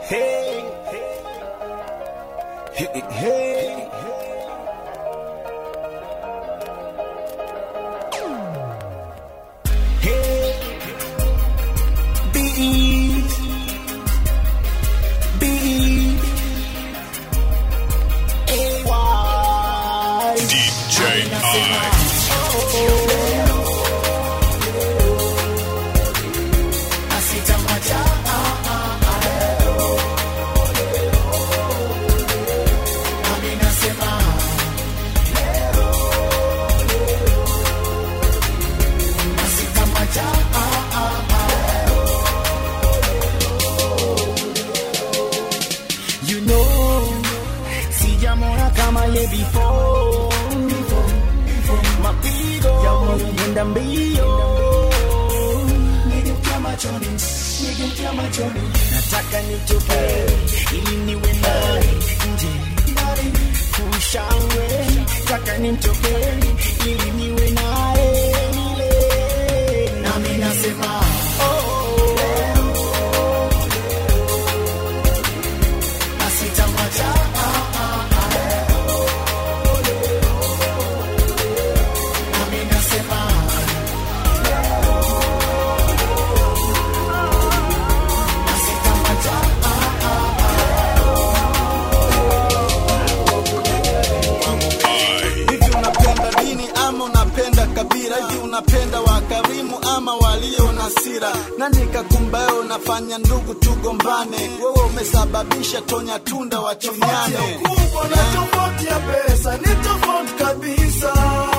Hey, hey, hey. Hey, beat, beat, AY. DJ I. You know, sijamona kama ye before. Mapigo yanaenda mbio, nigeukia machoni, nigeukia machoni, nataka nitoke ili niwe naye nje kushangwe, nataka nitoke ili niwe naye milele, nami nasema oh, asitamwacha nami nasema asitamwacha hivi unapenda dini ama unapenda kabila hivi unapenda wakarimu ama walio na sira nani kakumbaye unafanya ndugu tugombane wewe umesababisha tonya tunda wachunyane ukubwa na tofauti ya pesa ni tofauti kabisa.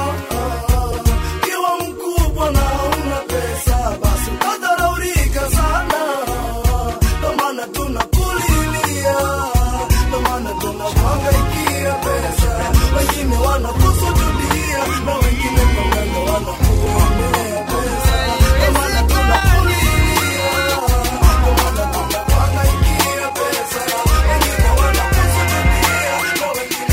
Kiwa mkubwa na una pesa, basi utadharaulika sana. Ndo maana tunakulilia, ndo maana tunakuhangaikia pesa. Wengine wanakusujudia na wengine panganga wanakuombea pesa. Ndo maana tunakulilia, ndo maana tunakuhangaikia pesa. Wengine wanakusujudia na wengine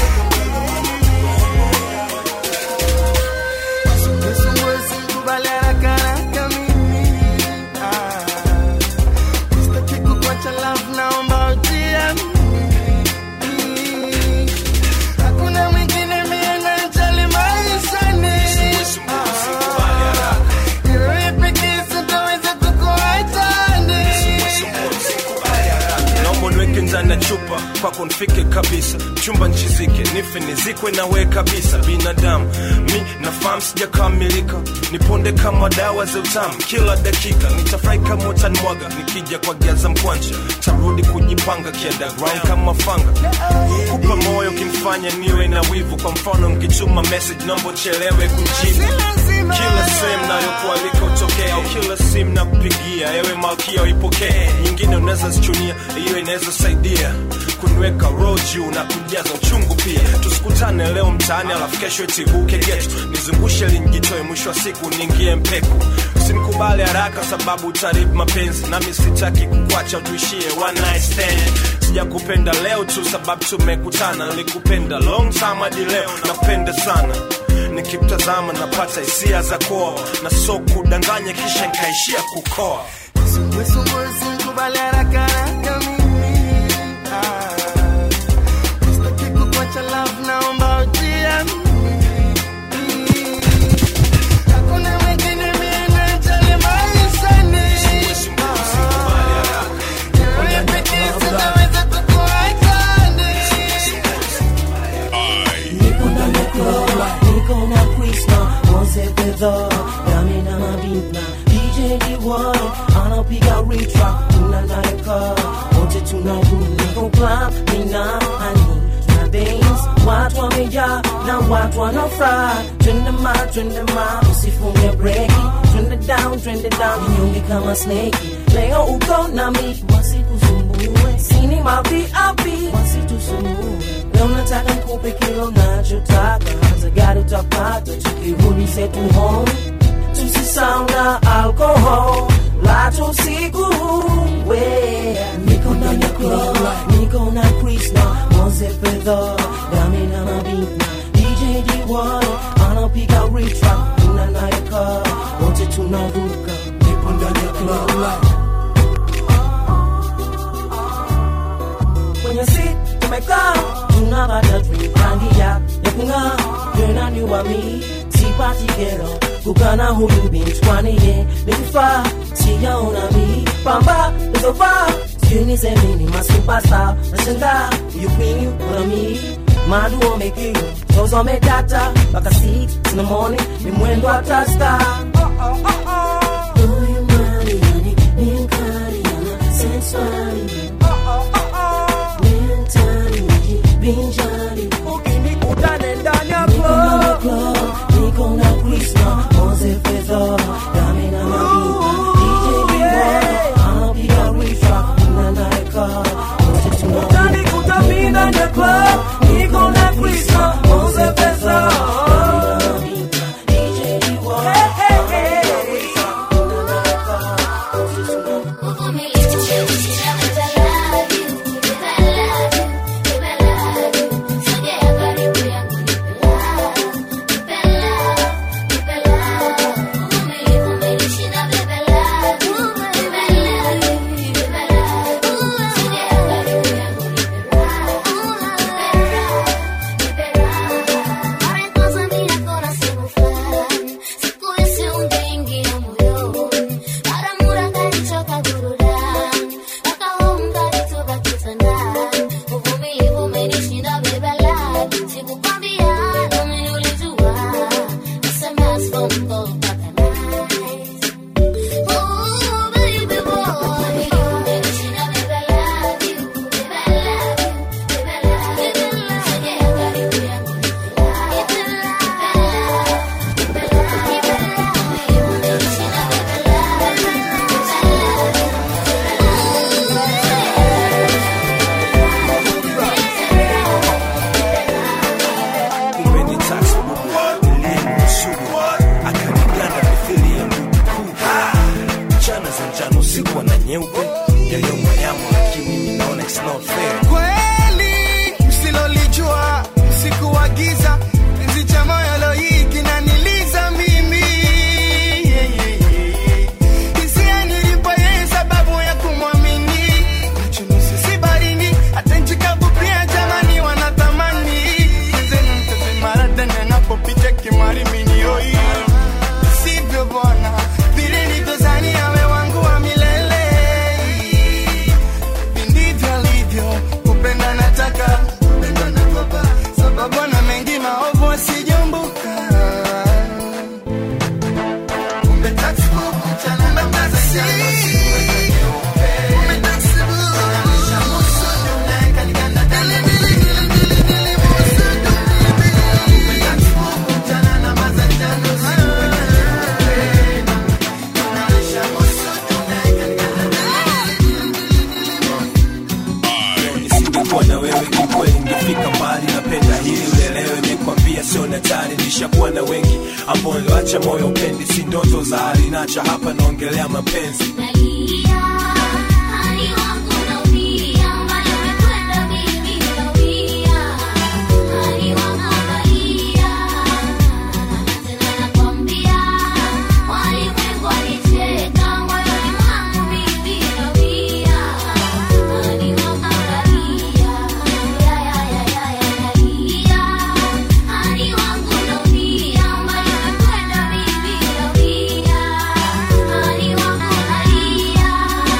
naomba niweke ndani ya chupa kwako nifike kabisa chumba nchizike nife nizikwe nawe kabisa binadamu mi nafahamu sijakamilika niponde kama dawa za utamu kila dakika nitafurahi kama utanimwaga nikija kwa giaza mkwanja tarudi kujipanga kiunderground kama fanga kupa moyo kimfanya niwe na wivu kwa mfano nkituma message naomba uchelewe kujibu kila sehemu nayokualika utokea au kila simu na kupigia ewe malkia uipokee nyingine unaweza zichunia hiyo inaweza saidia kuniweka roho juu na kujaza uchungu pia tusikutane leo mtaani alafu kesho itibuke getu nizungushe linjitoe mwisho wa siku niingie mpeku usinikubali haraka sababu utaribu mapenzi nami sitaki kukwacha tuishie one night stand sijakupenda leo tu sababu tumekutana nilikupenda long time hadi leo napenda sana nikimtazama napata hisia za koa na so kudanganya kisha nkaishia kukoa Niko ndani ya club, niko na Krishna, Mose Pedro, Dami na Mabina, DJ D1, anapiga retrack, tunanayaka, wote tunarudi, niko club, mina honey, na dance, watu wamejaa, na watu wanafurahi, twende ma, twende ma, usifunge breki, twende down, twende down, nyonge kama snake, leo uko na mi, wasikusumbue, sini ma VIP, wasitusumbue, leo nataka nikupe kile unachotaka za gari utapata tukirudi zetu home tusisahau na alcohol la tusiku we niko ndani ya club niko na Krishna Mose Pedro Dami na Mabina DJ D1 anapiga retrack tunanayaka wote tunaruka nipo ndani ya club tumekaa tunapata drink rangi ya ya kung'aa tena ni wami sipati kero kukana huyu binti kwani ye nikufaa sijaona mi pamba nizovaa sijui nisemini masupasta nashangaa you queen una mi madu wamekiu tozo wamedata mpaka 6 in the morning ni mwendo wa tasta Huyu Mariani ni mkali ana sensuali mentali binjari ukinikutane ndani ya club niko na Krishna Mose Fedha Dami na Mabina DJ Bimbo anapiga rifa na naeka wote tuna utanikuta mimi ndani ya club niko na Krishna Mose Fedha Dami na Mabina DJ Bimbo anapiga rifa na naeka wote tuna kumbe ni taxi bubu niliyemkusudu akaniganda mithili ya mdudu mchana za njano usiku na nyeupe yaliyomoyamo lakini mimi naona it's not fair kweli msilolijua sikuagiza enzi cha moyo lo hii kinaniliza mimi Yeah, yeah, yeah. hisia nilipo yeye sababu ya kumwamini nachunusi si barini hata nchi kavu pia jamani wanatamani zenu mtazimara tena napopita kimariminioi sivyo bwana vile nilivyozani awe wangu wa milele ndivyo alivyo kupenda nataka kupenda nagopa sababu na mengi maovu asijumbuka kumbe taxi book, mchana na taxi. Kumbe taxi book. Shamusu, dule, kaliganda, dele, dele, dele, dele, dele, musu, dule, dele. Kumbe taxi book, mchana na mazanjano, Shamusu, dule, kaliganda, nisingekuwa na wewe kikweli ngefika mbali napenda hili uelewe nikwambia sio natari nishakuwa na wengi ambao niliwacha moyo upendi si ndoto za hali nacha hapa naongelea mapenzi Yeah.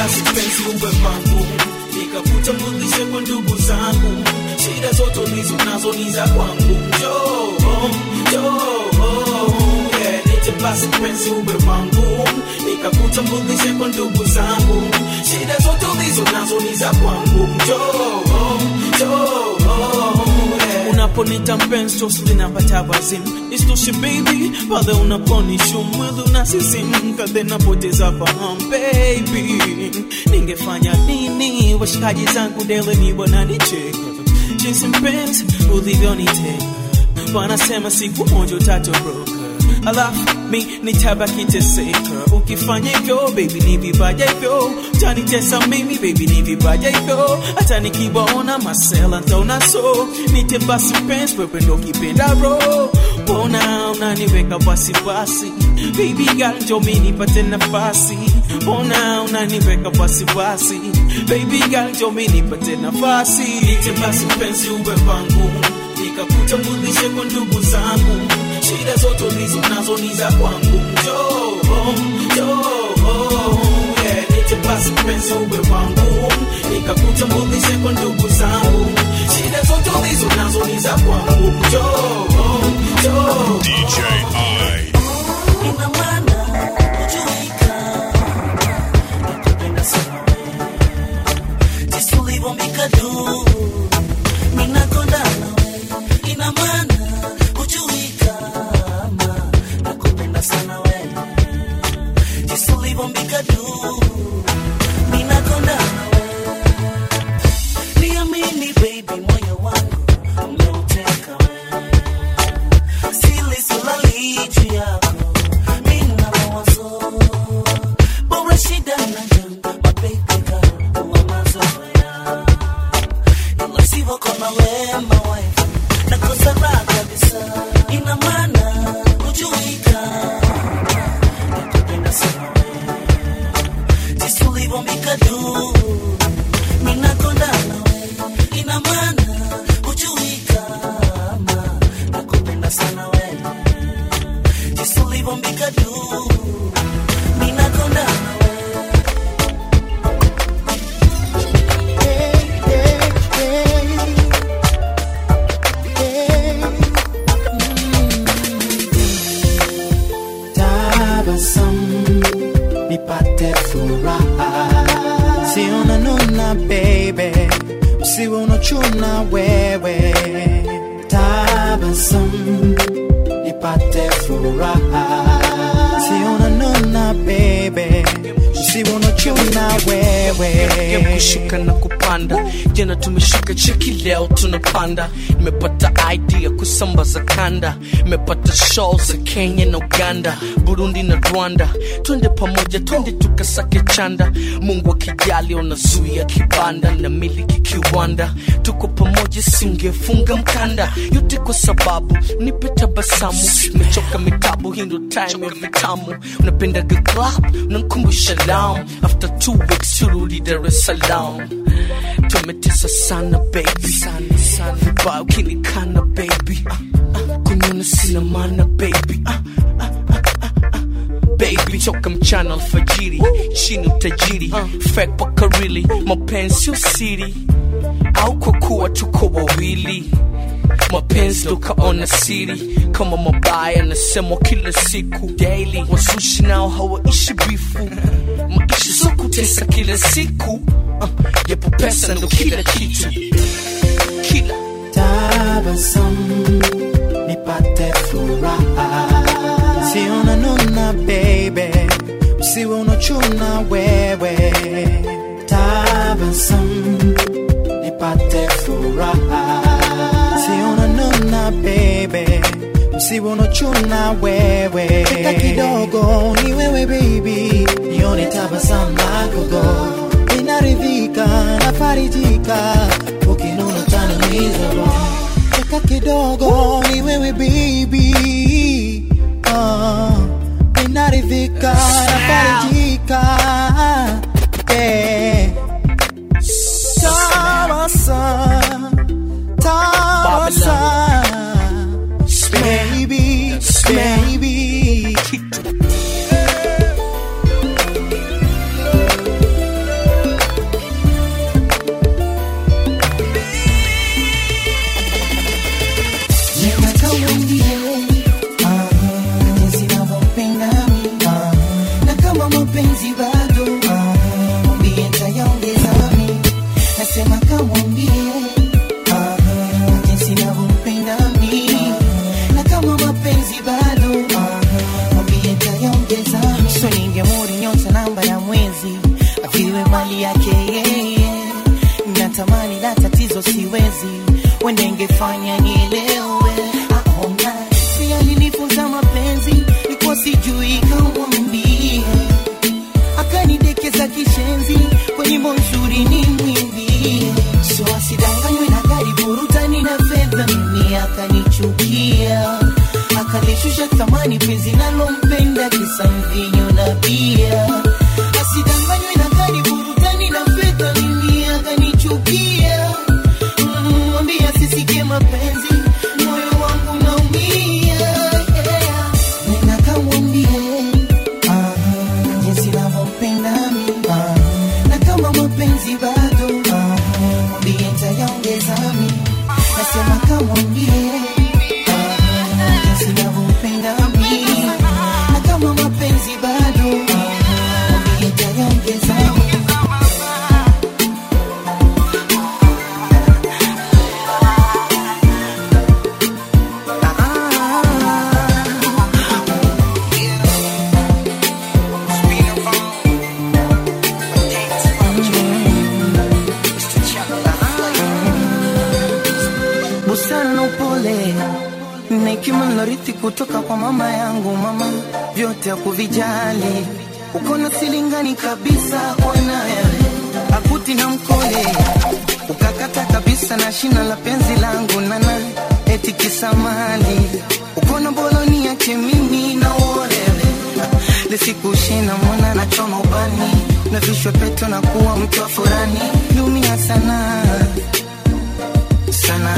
basi penzi uwe wangu nikakutambulishe kwa ndugu zangu shida zote ulizo nazo ni za kwangu njoo njoo yeah, niite basi penzi uwe wangu nikakutambulishe kwa ndugu zangu shida zote ulizo nazo ni za kwangu njoo njoo yeah. unaponita mpenzi tosili napata wazimu isitoshe baby pale unaponishu mwili unasisimka then napoteza fahamu baby ningefanya nini washikaji zangu dele ni wananicheka jinsi mpenzi ulivyoniteka wanasema siku moja utatoroka alafu mi nitabaki teseka ukifanya hivyo baby ni vibaya hivyo utanitesa mimi baby ni vibaya hivyo hata nikiwaona masela ntaona so nite basi mpenzi wewe ndo kipenda ro mbona unaniweka wasiwasi baby girl njo mi nipate nafasi mbona unaniweka wasiwasi baby girl njo mi nipate nafasi nite basi mpenzi uwe wangu nikakutambulishe kwa ndugu zangu shida zote ulizo nazo ni za kwangu njoo njoo yeah, nite basi mpenzi uwe wangu nikakutambulishe kwa ndugu zangu shida zote ulizo nazo ni za kwangu njoo njoo DJ I. Ina maana hujuika, nakupenda sana wewe, jinsi ulivyombika juu, mimi nakonda nawe. Ina maana hujuika, ama nakupenda sana wewe, jinsi ulivyombika juu, mimi nakonda nawe. Niamini baby, moyo wangu umeuteka wewe Sili silali juu yako, mina mawazo. Bora shida na janga, mababy girl, huwa mazoea. Ila sivyo kama wewe, my wife, nakosa raha kabisa. Ina maana hujui kama nakupenda sana wewe. Jinsi ulivyombika juu, mi nakonda nawe. Ina maana hujui kama nakupenda sana wewe. Jinsi ulivyombika juu, mi nakonda nawe. tabasamu nipate furaha si unanuna baby usiwe unachuna wewe tabasamu nipate furaha si unanuna baby usiwe unachuna wewe Game kushuka na kupanda jana tumeshuka cheki leo tunapanda nimepata idea kusambaza kanda nimepata show za kenya na uganda burundi na rwanda twende pamoja twende tukasake chanda mungu akijali unazuia kibanda na miliki kiwanda tuko pamoja singefunga mkanda yote kwa sababu nipe tabasamu nimechoka mitabu hii ndo time ya vitamu unapendaga club unankumbusha lam after two weeks turudi dar es salaam tumetesa sana baby sana sana vibaya ukinikana baby ah, ah, kuniona sina maana baby ah, ah, ah, ah, ah. baby toka mchana alfajiri chini utajiri fake paka really mapenzi sio siri au kwa kuwa tuko wawili mapenzi tukaona siri kama mabaya nasemwa kila siku daily wasushi nao hawaishi bifu maisha sio kutesa kila siku uh, yapo pesa ndo kila kitu kila tabasamu nipate furaha si unanuna baby usiwe unachuna wewe tabasamu nipate furaha si unanuna baby usiwe unachuna wewe Cheka kidogo ni wewe baby nione tabasamu lako go inaridhika nafarijika ukinuna tanamiza roho cheka kidogo ni wewe baby uh, inaridhika nafarijika yeah. Tabasamu, tabasamu, baby, baby. mapenzi bado Ah, mwambie nitayaongeza mi nasema kamwambie Ah, jinsi navyompenda mi na kama mapenzi bado Ah, mwambie nitayaongeza mi so ningemuri nyota namba ya mwezi aviwe mali yake yeye natamani la tatizo siwezi wende ingefanya nielewe aona si alinifunza mapenzi nikuwa sijui kamwambie akanidekeza kishenzi kwa nyimbo nzuri ni mwimbie so asidanganywe na gari burutani na fedha mimi akanichukia akalishusha thamani penzi nalompenda kisa mvinyo na bia asidanganywe na gari burutani na fedha mimi akanichukia Mm, mwambie asisikie mapenzi moyo wangu naumia yeah. nena kamwambie ah, jinsi navyompenda mi ah, na kama mapenzi bado ah, mwambie ntayaongeza mi nasema kamwambie ah, jinsi navyompenda mi na kama mapenzi bado ah, mwambie ntayaongeza mi busara na upole na hekima nilorithi kutoka kwa mama yangu mama vyote akuvijali uko na silingani kabisa kwa naye akuti na mkole ukakata kabisa na shina la penzi langu nana eti kisamali uko na boloni yake mimi na uolewe lisikushina mwana na choma ubani na vishwe peto na kuwa mtu wa furani lumia sana sana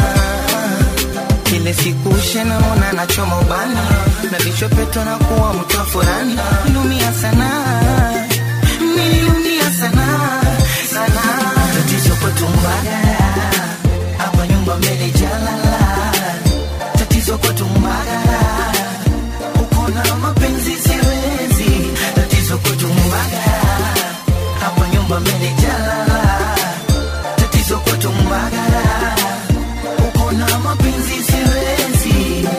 kile siku shena mona nachoma ubani na vichopeto na kuwa mtu wa furani lumia sana nililumia sana sana tatizo kwetu mbagara hapa nyumba mbele jalala tatizo kwetu mbagara uko na mapenzi siwezi tatizo kwetu mbagara hapa nyumba mbele jalala tatizo kwetu mbagara uko na mapenzi siwezi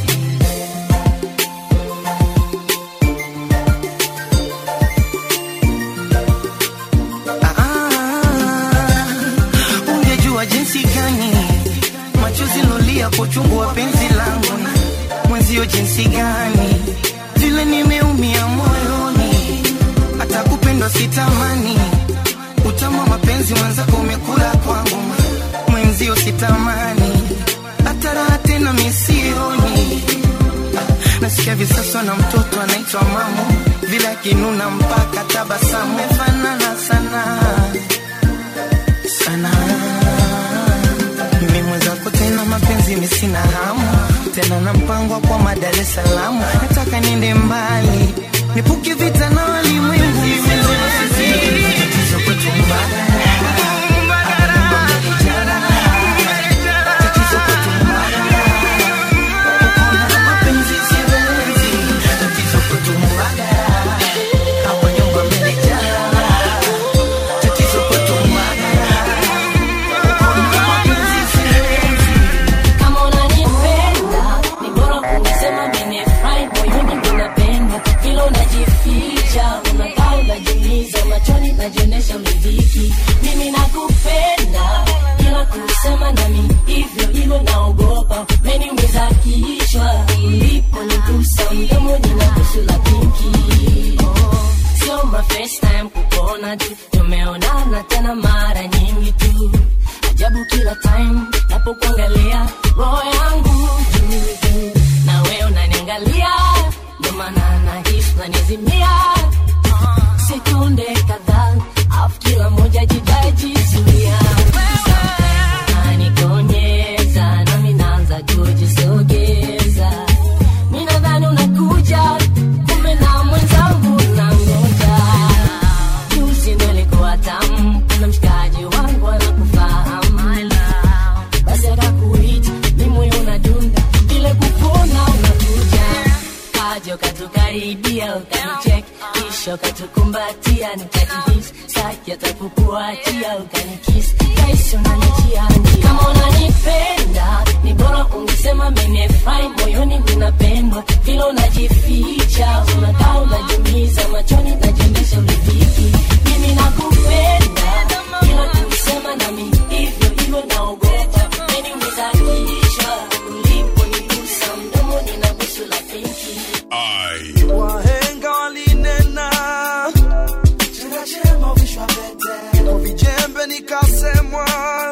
Ah, ungejua jinsi gani machozi lolia kwa uchungu wa penzi langu mwenzio jinsi gani vile nimeumia moyoni hata kupendwa sitamani utama mapenzi mwenzako umekula kwangu mwenzio sitamani hata raha tena misioni nasikia visaswa na mtoto anaitwa mamu vile akinuna mpaka tabasamu mefanana sana sana mimi mwenzako tena mapenzi misina hamu tena na mpango wa kwa Dar es Salaam nataka niende mbali nipuke vita na walimwengu Tatizo kwetu mbagala. Tatizo kwetu mbagala. Uko na mapenzi siwezi. Tatizo kwetu mbagala. Hapa nyumba mmenijala. Tatizo kwetu mbagala. Uko na mapenzi siwezi. kama unanipenda ni bora kungesema menefurahi moyoni unapenda vile unajificha unakaa unajiuliza machoni najionyesha umedhiki mimi nakupenda ila kusema nami hivyo hivyo naogopa meniumiza kichwa ulipo nigusa mdomoni na busu la pinki oh, sio my first time kukuona tu tumeonana tena mara nyingi tu ajabu kila time napokuangalia roho yangu juu juu na wewe unaniangalia ndo maana nahisi unanizimia sekunde kadhaa afu kila moja jidajizuia nanikonyeza nami naanza kujisogeza mi nadhani unakuja kumbe na mwenzangu nangoja juzi ndo ilikuwa tamu kuna mshikaji wangu anakufahamu basi akakuita mi moyo unadunda vile kupona unakuja kaja ukatukaribia ukanichek katukumbatia nikajihisi saki atakukuachia ukanikisi kaisi unanichia njia kama unanipenda ni bora ungesema menefrai moyoni minapendwa vile unajificha unakaa unajumiza machoni najiendesha uliviki mimi nakupenda ila kusema nami hivyo hivyo naogopa meni umezakisha ulipo nigusa mdomo nina busu la pinki wahenga walinena chema chema uvishwa pete kwa vijembe nikasemwa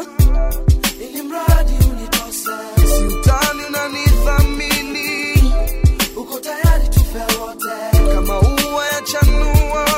ili mradi unitose si utani unanithamini uko tayari tufe wote kama ua ya chanua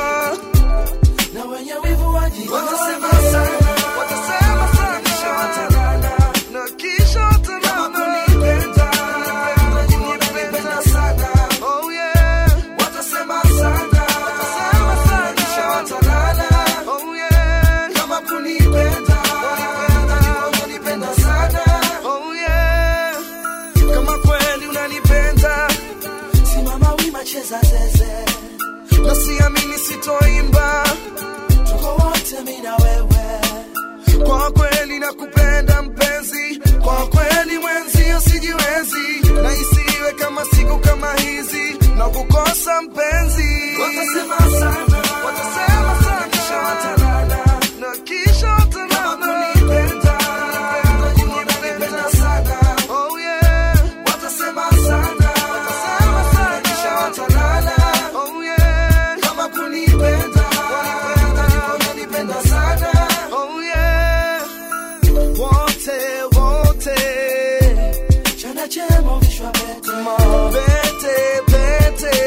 na wenye wivu waji watasema sana watasema sana kisha watanana na kisha watanana kunipenda kunipenda sana oh yeah watasema sana watasema sana kisha watanana oh yeah kama kunipenda kunipenda kunipenda sana oh yeah kama kweli unanipenda simama wima cheza zeze na siamini sitoimba tuko wote mi na wewe kwa kweli nakupenda mpenzi kwa kweli mwenzio sijiwezi na isiwe kama siku kama hizi na kukosa mpenzi watasema sana watasema sana kisha watanana na kisha watanana kunipenda kunipenda sana oh yeah watasema sana watasema sana kisha watanana oh yeah kama kunipenda kunipenda kunipenda sana oh yeah wote wote chana chema vishwa pete pete pete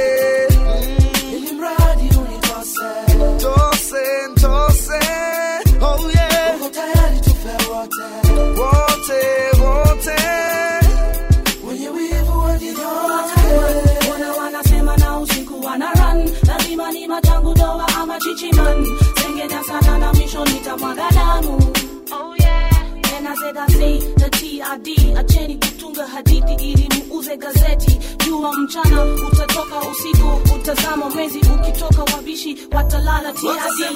ili mradi unitose tose tose oh yeah uko tayari tufe wote wote wote wenye wivu wajitote Wana wanasema na usiku wana run lazima ni machangu doa ama chichiman sengenya sana na mwisho nitamwaga damu oh yeah And I said I say the TRD acheni kutunga hadithi ili muuze gazeti jua mchana utatoka usiku utazama mwezi ukitoka wabishi watalala TRD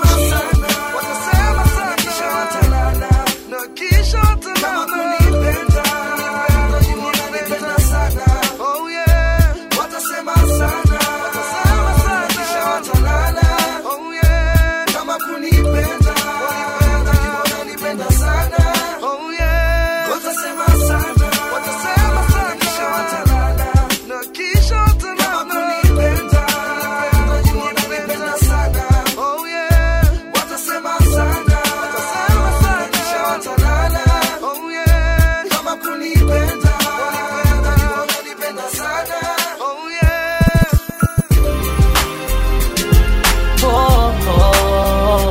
watasema sana kisha watalala na kisha watalala kunipenda kunipenda sana oh yeah watasema sana watasema sana kisha watalala oh yeah kama kunipenda kunipenda kunipenda sana oh yeah watasema sana watasema sana kisha watalala na kisha watalala kunipenda kunipenda sana oh yeah watasema sana watasema sana kisha watalala oh yeah kama kunipenda kunipenda kunipenda sana oh yeah Oh, oh,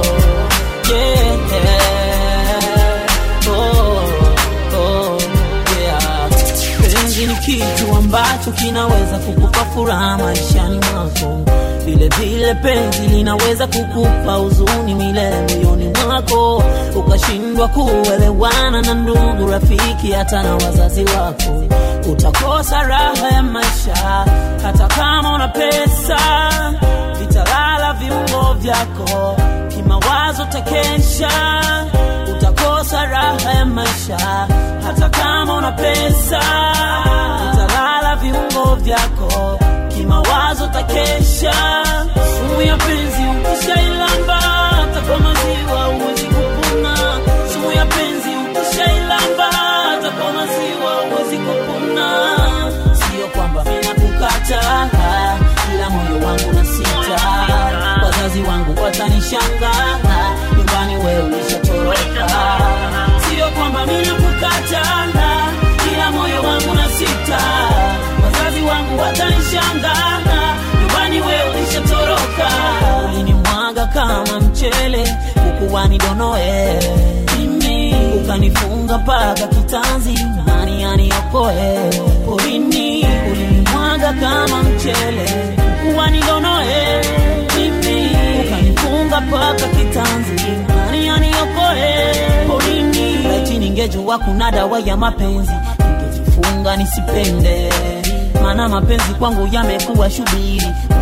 yeah. Oh, oh, yeah. Penzi ni kitu ambacho kinaweza kukupa furaha maishani mwako, vile vile penzi linaweza kukupa huzuni milele moyoni mwako, ukashindwa kuelewana na ndugu, rafiki, hata na wazazi wako. Utakosa raha ya maisha hata kama una pesa, vitalala viungo vyako, kimawazo takesha, utakosa raha ya maisha hata kama una pesa, vitalala viungo vyako, kimawazo takesha. Sumu ya penzi ukishailamba, hata kwa maziwa huwezi kupona. Sumu ya penzi ukishailamba, hata kwa maziwa huwezi kupona. Sio kwamba mina kukata, ila moyo wangu na sita, wazazi wangu watanishangaa, nyumbani wewe ulishatoroka. Sio kwamba mina kukata, ila moyo wangu na sita, wazazi wangu watanishangaa, nyumbani wewe ulishatoroka. Ulinimwaga kama mchele, ukuwa nidonoe mimi, ukanifunga mpaka kitanzi, nani aniokoe porini? Ulinimwaga kama mchele, ukuwa nidonoe mimi, ukanifunga mpaka kitanzi, nani aniokoe porini? Laiti ningejua kuna dawa ya mapenzi, ningejifunga nisipende, maana mapenzi kwangu yamekuwa shubiri, na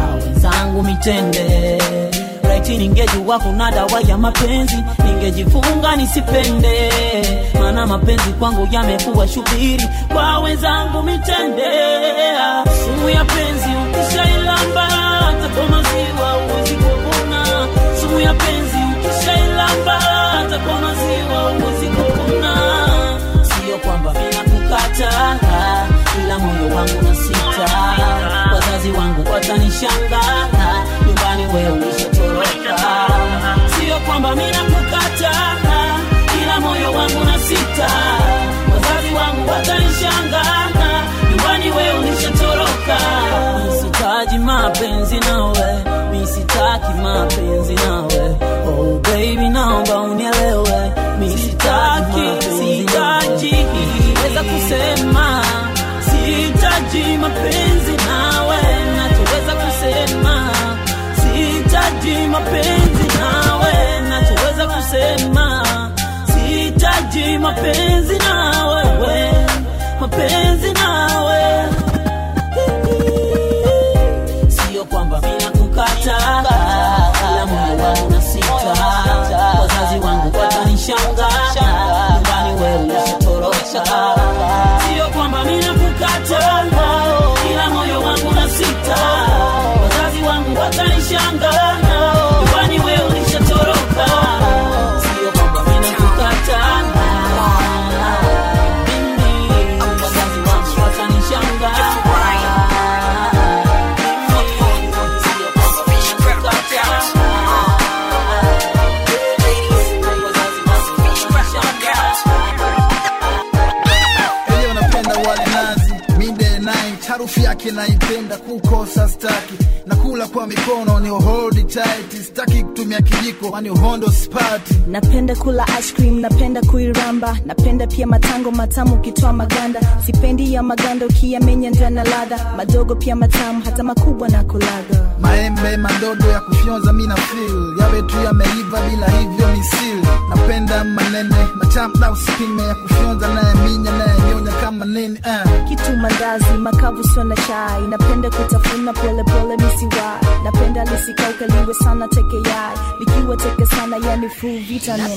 wenzangu mitende raiti ningejua kuna dawa ya mapenzi ningejifunga nisipende maana mapenzi kwangu yamekuwa shubiri kwa wenzangu mitende sumu ya penzi ukishailamba hata kwa maziwa uwezi kukuna sumu ya penzi ukishailamba hata kwa maziwa uwezi kukuna sio kwamba mina kukata ila moyo wangu na sita wazazi wangu watanishanga nyumbani wewe ulishatoroka sio kwamba mina kukata ila moyo wangu na sita wazazi wangu watanishanga nyumbani wewe ulishatoroka misitaji mapenzi nawe misitaki mapenzi nawe oh baby naomba unielewe misitaki sitaji weza kusema sitaji mapenzi nawe nachoweza kusema sitaji mapenzi nawe nachoweza kusema sitaji mapenzi nawe we, mapenzi nawe sio kwamba mina kukata ila moyo wangu na sita wazazi wangu watanishanga nyumbani wewe ulishatoroka sio kwamba mina kukata ila moyo wangu na sita wazazi wangu watanishanga nyumbani wewe ulishatoroka sio kwamba mina kukata mimi wazazi wangu watanishanga Leo napenda wali nazi mide night, harufu yake naipenda, kukosa staki, nakula kwa mikono ni hold tight, staki kutumia kijiko, kwani uhondo spati. napenda kula ice cream napenda kuiramba napenda pia matango matamu ukitoa maganda sipendi ya maganda ukiyamenya ndana ladha madogo pia matamu hata makubwa na kulaga Maembe madogo ya kufyonza mina feel yawe tu yameiva bila hivyo misili. Napenda manene matamu na usipime ya kufyonza naye minya naye nyonya kama nini uh. kitu mandazi makavu sio na chai napenda kutafuna polepole misiwai napenda lisikauke liwe sana teke yai likiwa teke sana yani full vitamin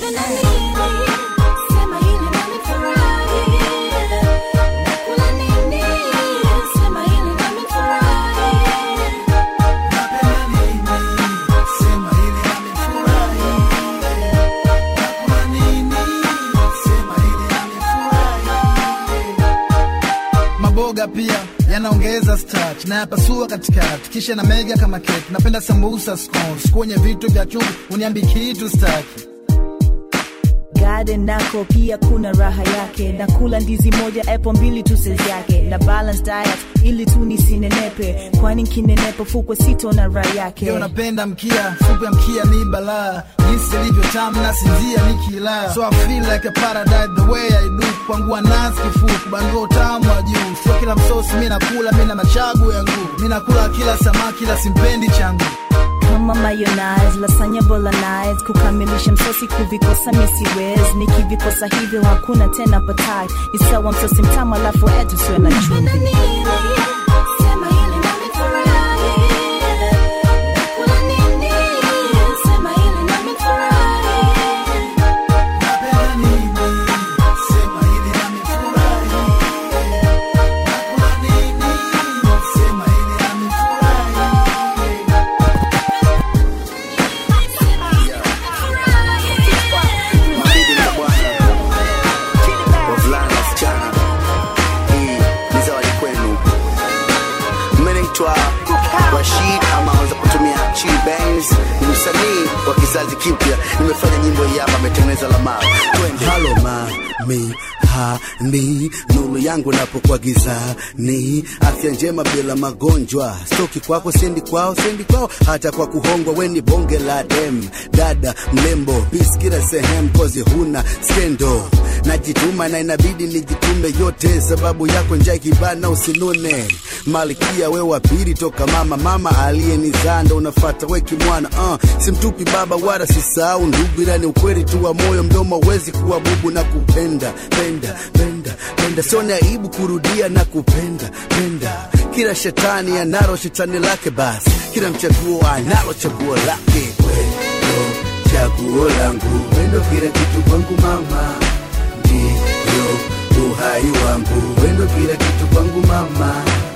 maboga pia yanaongeza starch na yapasua katikati kisha na mega kama keki napenda sambusa scones kwenye vitu vya chumvi uniambi kitu staki garden nako pia kuna raha yake nakula ndizi moja apple mbili tu size yake na balance diet ili tu nisinenepe kwani nkinenepa fukwe sito na raha yake Leo napenda mkia supu ya mkia ni balaa jinsi ilivyo tamu na sinzia nikila so I feel like a paradise the way I do kwangu anasi kifuku bandua utamu wa juu sio kila msosi mi nakula mi na machagu ya nguu mi nakula kila samaki la simpendi changu kama mayonnaise lasanya bolognese kukamilisha msosi kuvikosa misiwez nikivikosa hivyo hakuna tena patai ni sawa msosi mtamu alafu etu siwe na chumvi mabibi na bwana wavulana na wasichana hii ni zawadi kwenu mmenaitwa rashid ama waweza kutumia Chi Bangs ni msanii wa kizazi kipya nimefanya nyimbo hii hapa ametengeneza lamao twende halo mami hani nuru yangu napokuwa gizani afya njema bila magonjwa stoki kwako sendi kwao sendi kwao hata kwa kuhongwa weni bonge la dem dada mlembo pis kila sehemu kozi huna skendo najituma na inabidi nijitume yote sababu yako njaa ikibana usinune malkia we wa pili toka mama mama aliyenizaa ndo unafata weki mwana uh, simtupi baba wala sisahau ndugu ila ni ukweli tu wa moyo mdomo wezi kuwa bubu na kupenda penda penda penda sione aibu kurudia na kupenda penda kila shetani analo shetani lake basi kila mchaguo analo chaguo lake wendo chaguo langu wendo kila kitu kwangu mama ndiyo uhai wangu wendo kila kitu kwangu mama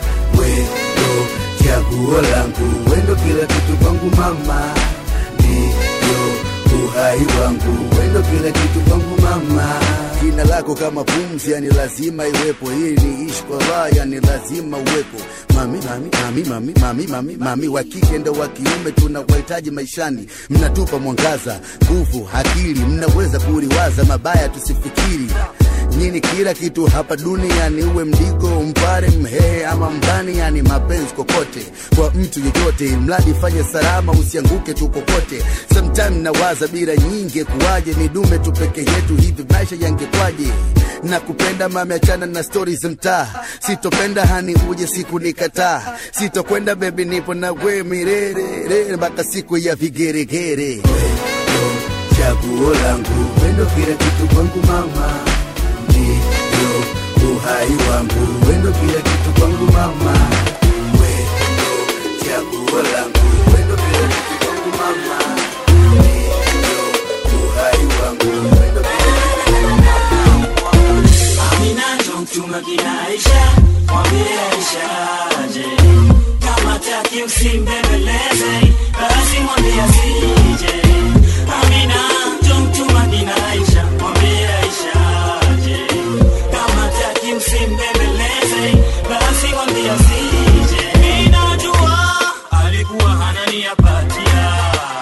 wendo chaguo langu wendo kila kitu kwangu mama ndiyo uhai wangu wendo kila kitu kwangu mama jina lako kama pumzi yani lazima iwepo ili niishi kwa raha yani lazima uwepo mami mami mami mami mami mami mami wa kike ndo wa kiume tunawahitaji maishani mnatupa mwangaza nguvu akili mnaweza kuliwaza mabaya tusifikiri nyini kila kitu hapa duniani uwe mdigo mpare mhehe ama mbani yani mapenzi kokote kwa mtu yeyote mradi fanye salama usianguke tu kokote sometime nawaza bila nyingi kuwaje ni dume tu peke yetu hivi maisha yangekwaje na kupenda mame achana na stori za mtaa sitopenda hani uje siku nikataa sitokwenda bebi nipo na we mirerere mpaka siku ya vigeregere wendo chaguo langu wendo kila kitu kwangu mama ndio uhai wangu wendo kila kitu kwangu mama wendo chaguo langu wendo kila kitu kwangu mama ndio uhai wangu wendo kila kitu kwangu mama Amina ndo mchunga kinaisha, mwambie Aisha aje. Kama taki usimbembeleze, basi mwambie asije. Amina ndo mchunga kinaisha, mwambie Aisha aje. Kama taki usimbembeleze, basi mwambie asije. Mimi najua alikuwa ananiapatia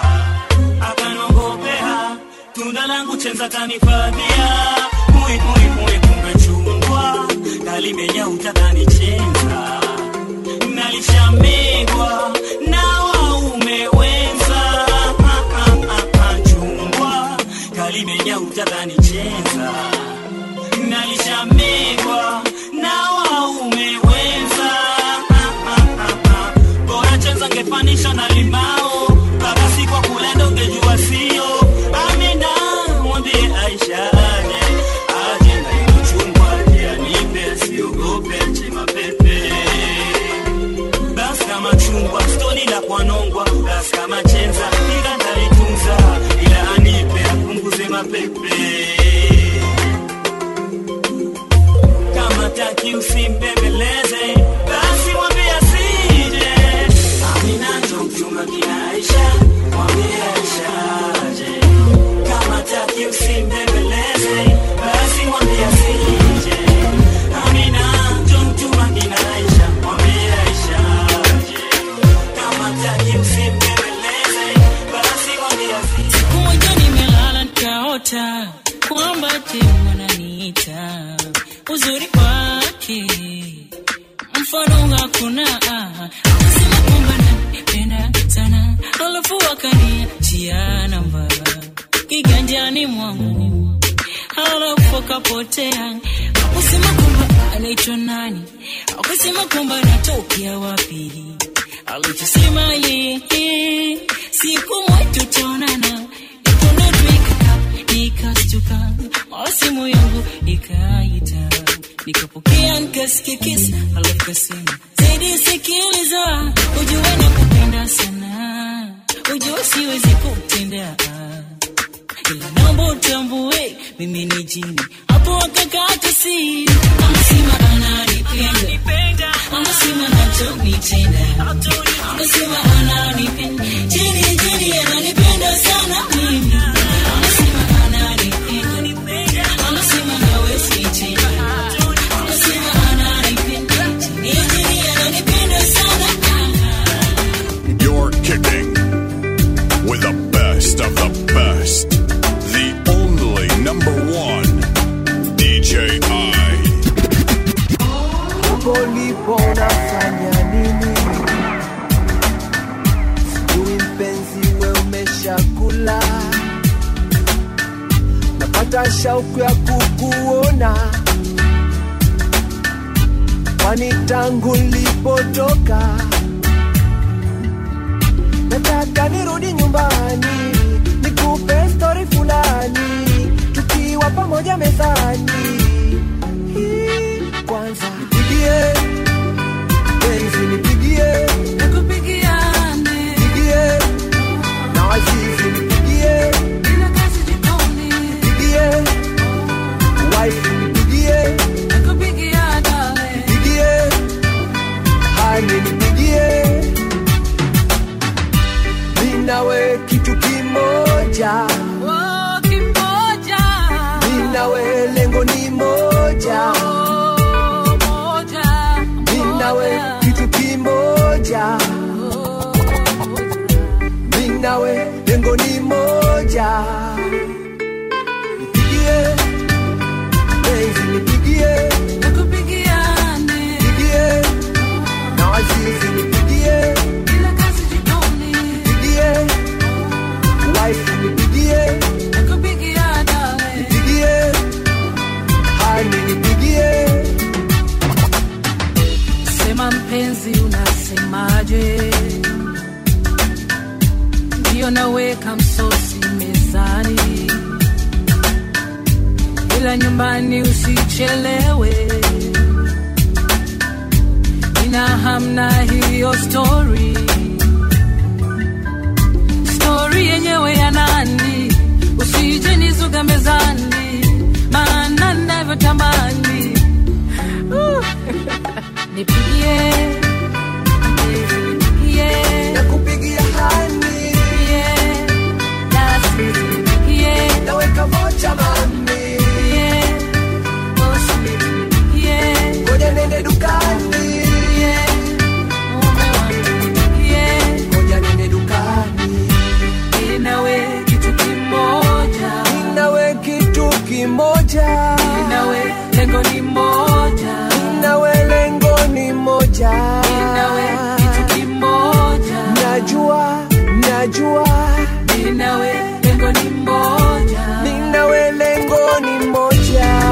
akanongopea tunda langu chenza kanifadhia mui mui mui kumbe chungwa kalimenya utakanichenza nalishamegwa na waume wenza Ah, ah, ah, ah, chungwa kalimenya utakanichenza nalishamegwa na waume wenza Ah, ah, ah, ah. bora chenza ngefanisha na limao mpaka siku ya kulenda ungejua sio amina mwambie aisha aje aje na hilo chungwa aje anipe siogope chema pepe basi kama chungwa stoni la kwanongwa basi kama chenza ila ndalitunza ila anipe apunguze mapepe kama taki usimbembeleze basi mwambie asije amina ndo mchunga kinaisha mwambie aisha aje kama taki usimbembeleze basi mwambie asije amina ndo mchunga kinaisha mwambie aisha aje kama taki usimbembeleze basi mwambie asije siku moja nimelala nikaota kwamba temu ananiita uzuri wake mfano hakuna akasema kwamba nanipenda sana alafu akaniachia namba kiganjani mwangu alafu akapotea akusema kwamba anaitwa nani akusema kwamba anatokea wapi alichosema yeye siku moja tutaonana ikonotwika nikastuka mara simu yangu ikaita nikapokea nikasikia kisa alafu kasema zaidi sikiliza ujue nakupenda sana ujue siwezi kutenda ila naomba utambue mimi ni jini hapo akakata si anasema ananipenda anasema nachonitenda anasema ananipenda jini jini ananipenda sana mimi anasema ananipenda anasema hawezi tena anasema ananipenda jini jini ananipenda sana You're kicking with the best of the best. The only number one DJ I. hapo lipo unafanya nini sijui mpenzi we umeshakula napata shauku ya kukuona kwani tangu lipotoka nataka nirudi nyumbani nikupe stori fulani tukiwa pamoja mezani Hii, kwanza nipigie penzi kimoja Oh, kimoja. mimi nawe lengo ni moja Oh, moja. mimi nawe kitu kimoja mimi nawe lengo ni moja nipigie penzi nipigie Nakupigiane. nipigie na wazizi nipigie Bila kazi jikoni. nipigie wife nipigie Nakupigiana. nipigie hani nipigie Sema mpenzi, unasemaje? Ndio naweka msosi mezani, ila nyumbani usichelewe. Nina hamna hiyo story, story yenyewe ya nani? Usije nizuga mezani, maana navyotamani uh. Nipigie, nipigie, nakupigia hani nipigie, basi nipigie, naweka moja mami nipigie, bosi nipigie, ngoja nende dukani nipigie, mume wangu nipigie, ngoja nende dukani mimi nawe kitu kimoja, Mimi nawe kitu kimoja mimi nawe lengo ni moja, Mimi nawe lengo ni moja mimi nawe kitu kimoja, najua najua mimi nawe lengo ni moja. Mimi nawe lengo ni moja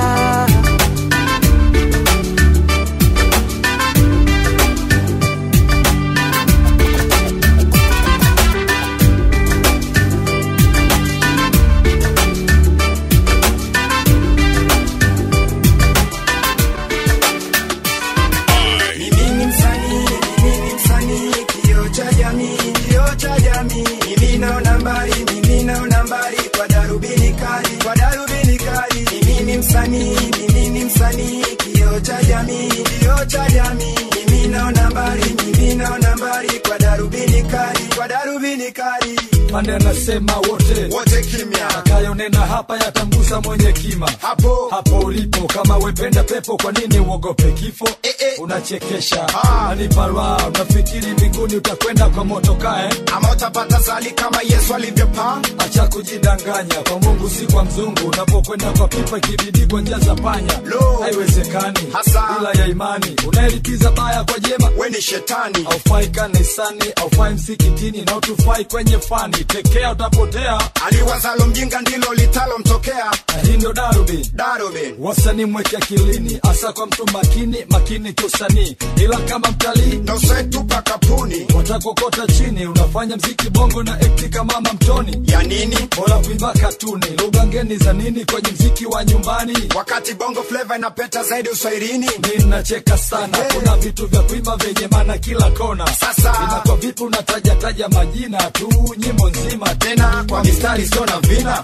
Mimi ni msanii, mimi ni msanii, kioo cha jamii, kioo cha jamii. Mimi naona mbali, mimi naona mbali kwa darubini kali, kwa darubini kali. Mimi ni msanii, mimi ni msanii, kioo cha jamii, kioo cha jamii. Mimi naona mbali, mimi naona mbali kwa darubini kali, kwa darubini kali. Mande anasema wote wote kimya, atakayonena hapa yatamgusa mwenye kima hapo hapo ulipo. Kama wependa pepo, kwa nini uogope kifo? Eh, eh. Unachekesha anipa raha, unafikiri mbinguni utakwenda kwa moto kae, ama utapata sali kama Yesu alivyopaa. acha kujidanganya, kwa Mungu si kwa mzungu. Unapokwenda kwa pipa kibidi kwa njia za panya, Lo. haiwezekani Hasa. bila ya imani. Unayelipiza baya kwa jema, We ni shetani, aufai kanisani, aufai msikitini na utufai kwenye fani. Tekea utapotea, aliwazalo mjinga ndilo litalomtokea. na hii ndo darubini Darubini wasanii mweke akilini, hasa kwa mtu makini makini kiusanii, ila kama mtalii na usaitupa kapuni watakokota chini. Unafanya mziki bongo na ekti kama mama mtoni, ya nini bora kuimba katuni. Lugha ngeni za nini kwenye mziki wa nyumbani? wakati bongo flava inapeta zaidi uswahilini. Mi nacheka sana, kuna vitu vya kuimba vyenye maana kila kona. Sasa. inakuwa vipi unatajataja majina tu nyimbo nzima Tena kwa mistari sio na vina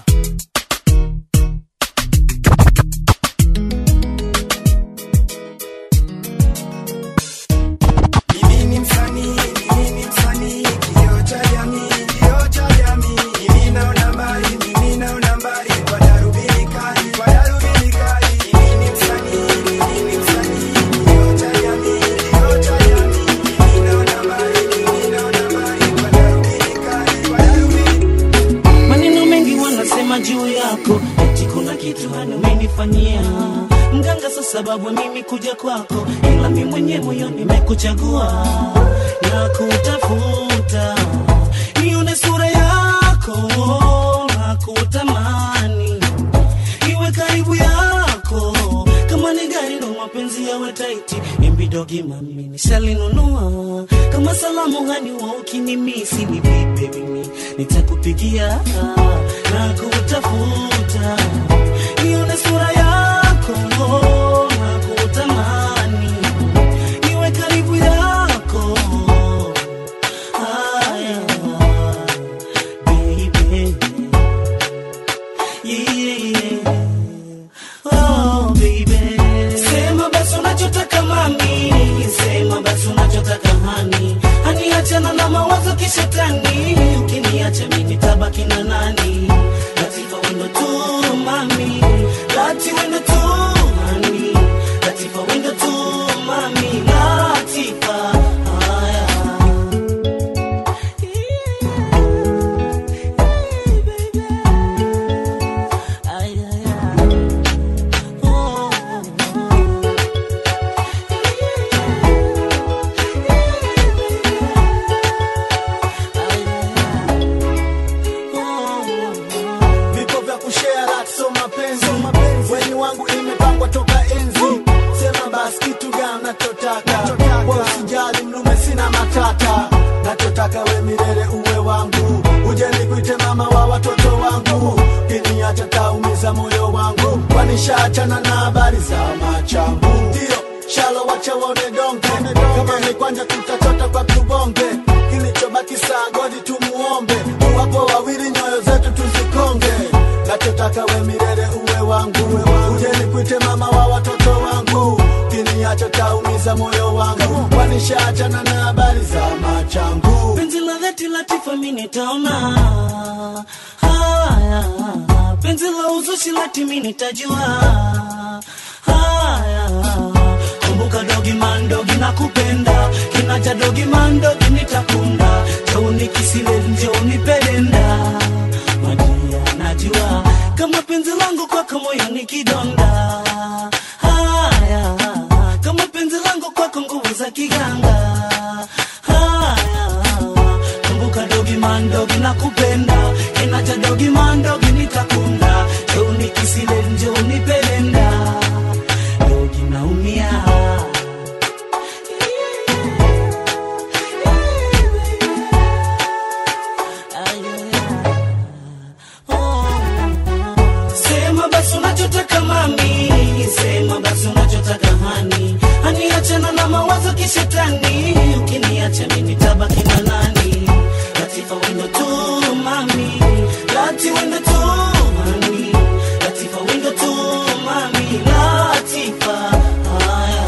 Mimi ni msanii, mimi ni msanii, kioo cha jamii, kioo cha jamii. Mimi naona mbali, mimi naona mbali kwa darubini kali, kwa darubini kali. Mimi ni msanii, mimi ni msanii, kioo cha jamii, kioo cha jamii. Mimi naona mbali, mimi naona mbali kwa darubini kali, kwa darubini maneno mengi wanasema juu yako eti kuna kitu hani umenifanyia mganga sa sababu ya mimi kuja kwako ila mi mwenye moyo nimekuchagua na kutafuta nione sura yako na kutamani iwe karibu yako kama ni gari ndo mapenzi yawe taiti imbidogi mami nishalinunua kama salamu hani wa ukinimisi ni vipe mimi nitakupigia na kutafuta nione sura yako na kutamani niwe karibu yako Haya, baby. Yeah. Oh, baby. Sema basi unachotaka mami, sema basi unachotaka hani, hani achana na mawazo kishetani, ukiniacha mimi tabaki na kina nani latifa wendo tu mami lati wendo tu mami latifa wendo tu mami latifa haya vipo vya kushare rat so mapenzi weni wangu imepangwa toka enzi sema basi kitu gani nachotaka kwa usijali mlume sina matata nachotaka we milele uwe wangu uje nikuite mama wa watoto wangu kiniacha taumiza moyo wangu kwanishaachana na habari za machangu ndio shalo wacha waone donge kama ni kwanja tutachota kwa tubonge kilichobaki saa godi tumuombe wapo wawili nyoyo zetu tuzikonge nachotaka we milele uwe wangu uje nikuite mama wa watoto wangu kiniacho taumiza moyo wangu kwanishaachana na habari za machangu penzi la dhati latifa mi nitaona haya penzi la uzushi lati mi nitajua haya kumbuka dogi mandogi na kupenda kinacha dogi mandogi nitakunda jouni kisile njouni pedenda madia najua kama penzi langu kwako moyo ni kidonda haya kama penzi langu kwako nguvu za kiganga haya kumbuka dogi mandogi na kupenda kinacha dogi mandogi nitakunda jouni kisile njouni pedenda dogi naumia Sema basi unachotaka mami, sema basi unachotaka hani, hani achana na mawazo kishetani, ukiniacha mimi nitabaki na nani? Latifa wendo tu mami, lati wendo tu mami, Latifa wendo tu mami, Latifa haya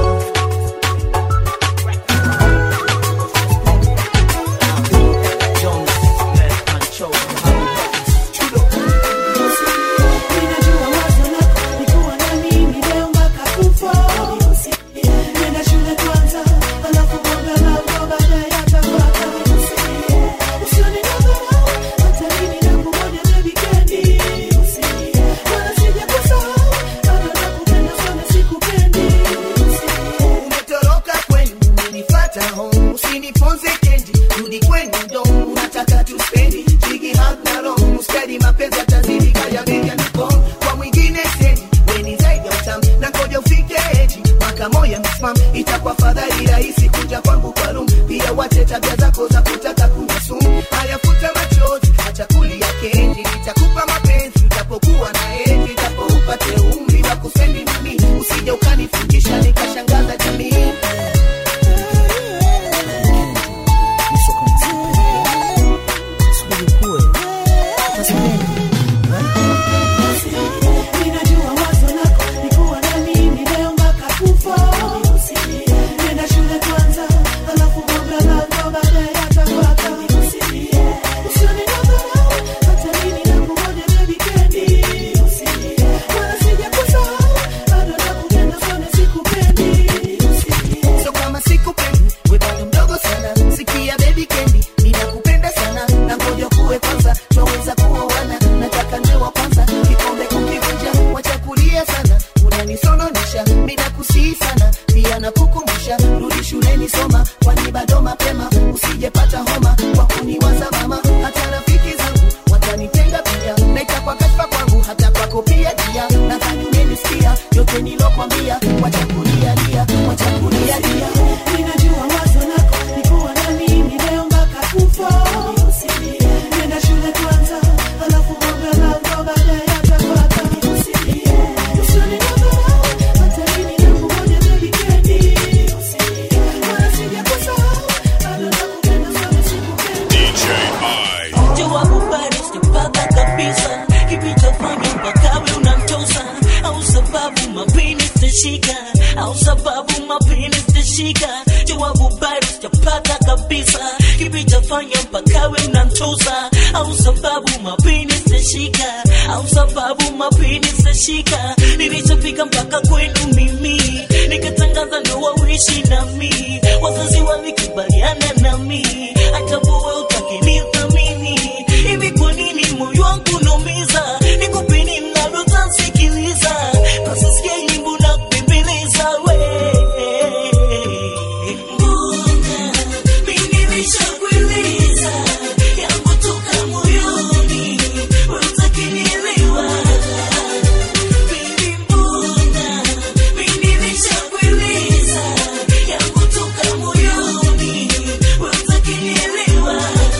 Ninajua wazo lako ni kuwa na mimi leo mpaka kufa. Nenda shule kwanza, alafu bonga lango baadaye atafuata. Usione nadharau, hata mimi nakungoja baby candy. Wala sijakusahau, bado nakupenda sana sikupendi. umetoroka kwenu umenifata home usiniponze kendi rudi kwenu ndo unataka tuspendi jigi hagnaro mustadi mapenzi atazidi kaya beja niko kwa mwingine sendi weni zaidi ya utam na koja ufike eji mwaka moya msmam itakuwa fadhali rahisi kuja kwangu kwa rum pia wache tabia zako za kutaka kunisumu hayafuta machozi acha kulia kendi nitakupa mapenzi utapokuwa na eji itapo upate umri wa kusendi nami usije ukanifungisha nikashangaza jamii Ninajua wazo lako ni kuwa na mimi leo mpaka kufa. Nenda shule kwanza, alafu bonga lango baadaye atafuata. Usione nadharau, hata mimi nakungoja baby candy. Wala sijakusahau, bado nakupenda sana sikupendi. so kama sikupendi we bado mdogo sana sikia baby kendi ninakupenda sana na ngoja kuwe kwanza twaweza kuoana nataka niwe wa kwanza kikombe kukivunja wachakulia sana unanisononisha mina kusii sana pia nakukumbusha rudi shuleni soma kwani bado mapema usijepata homa kwa kuniwaza mama hata rafiki zangu watanitenga pia na itakuwa kashfa kwangu hata kwako pia dia nadhani umenisikia yote nilokwambia wachakulia lia wachakulia lia Ninajua wazo lako ni kuwa na mimi leo mpaka kufa. Nenda shule kwanza, alafu bonga lango baadaye atafuata. Usione nadharau, hata mimi nakungoja baby candy. Wala sijakusahau, bado nakupenda sana sikupendi. DJ I. jawabu bado sijapata kabisa kilichofanya mpaka we unamtosa au sababu mapini sitashika au sababu mapini sitashika jawabu bado sijapata kabisa kilichofanya mpaka we unamtosa au sababu mapini sitashika au sababu mapini sitashika nilichofika mpaka kwenu mimi nikatangaza ndoa uishi nami wazazi walikubaliana nami hata wewe utakinithamini hivi kwa nini moyo wangu naumiza nikupeni mnalotansikiliza nasisikia nyimbo na kubembeleza we mbona mimi nishakueleza yangu toka moyoni we utakinielewa Baby, mbona mimi nishakueleza yangu toka moyoni we utakinielewa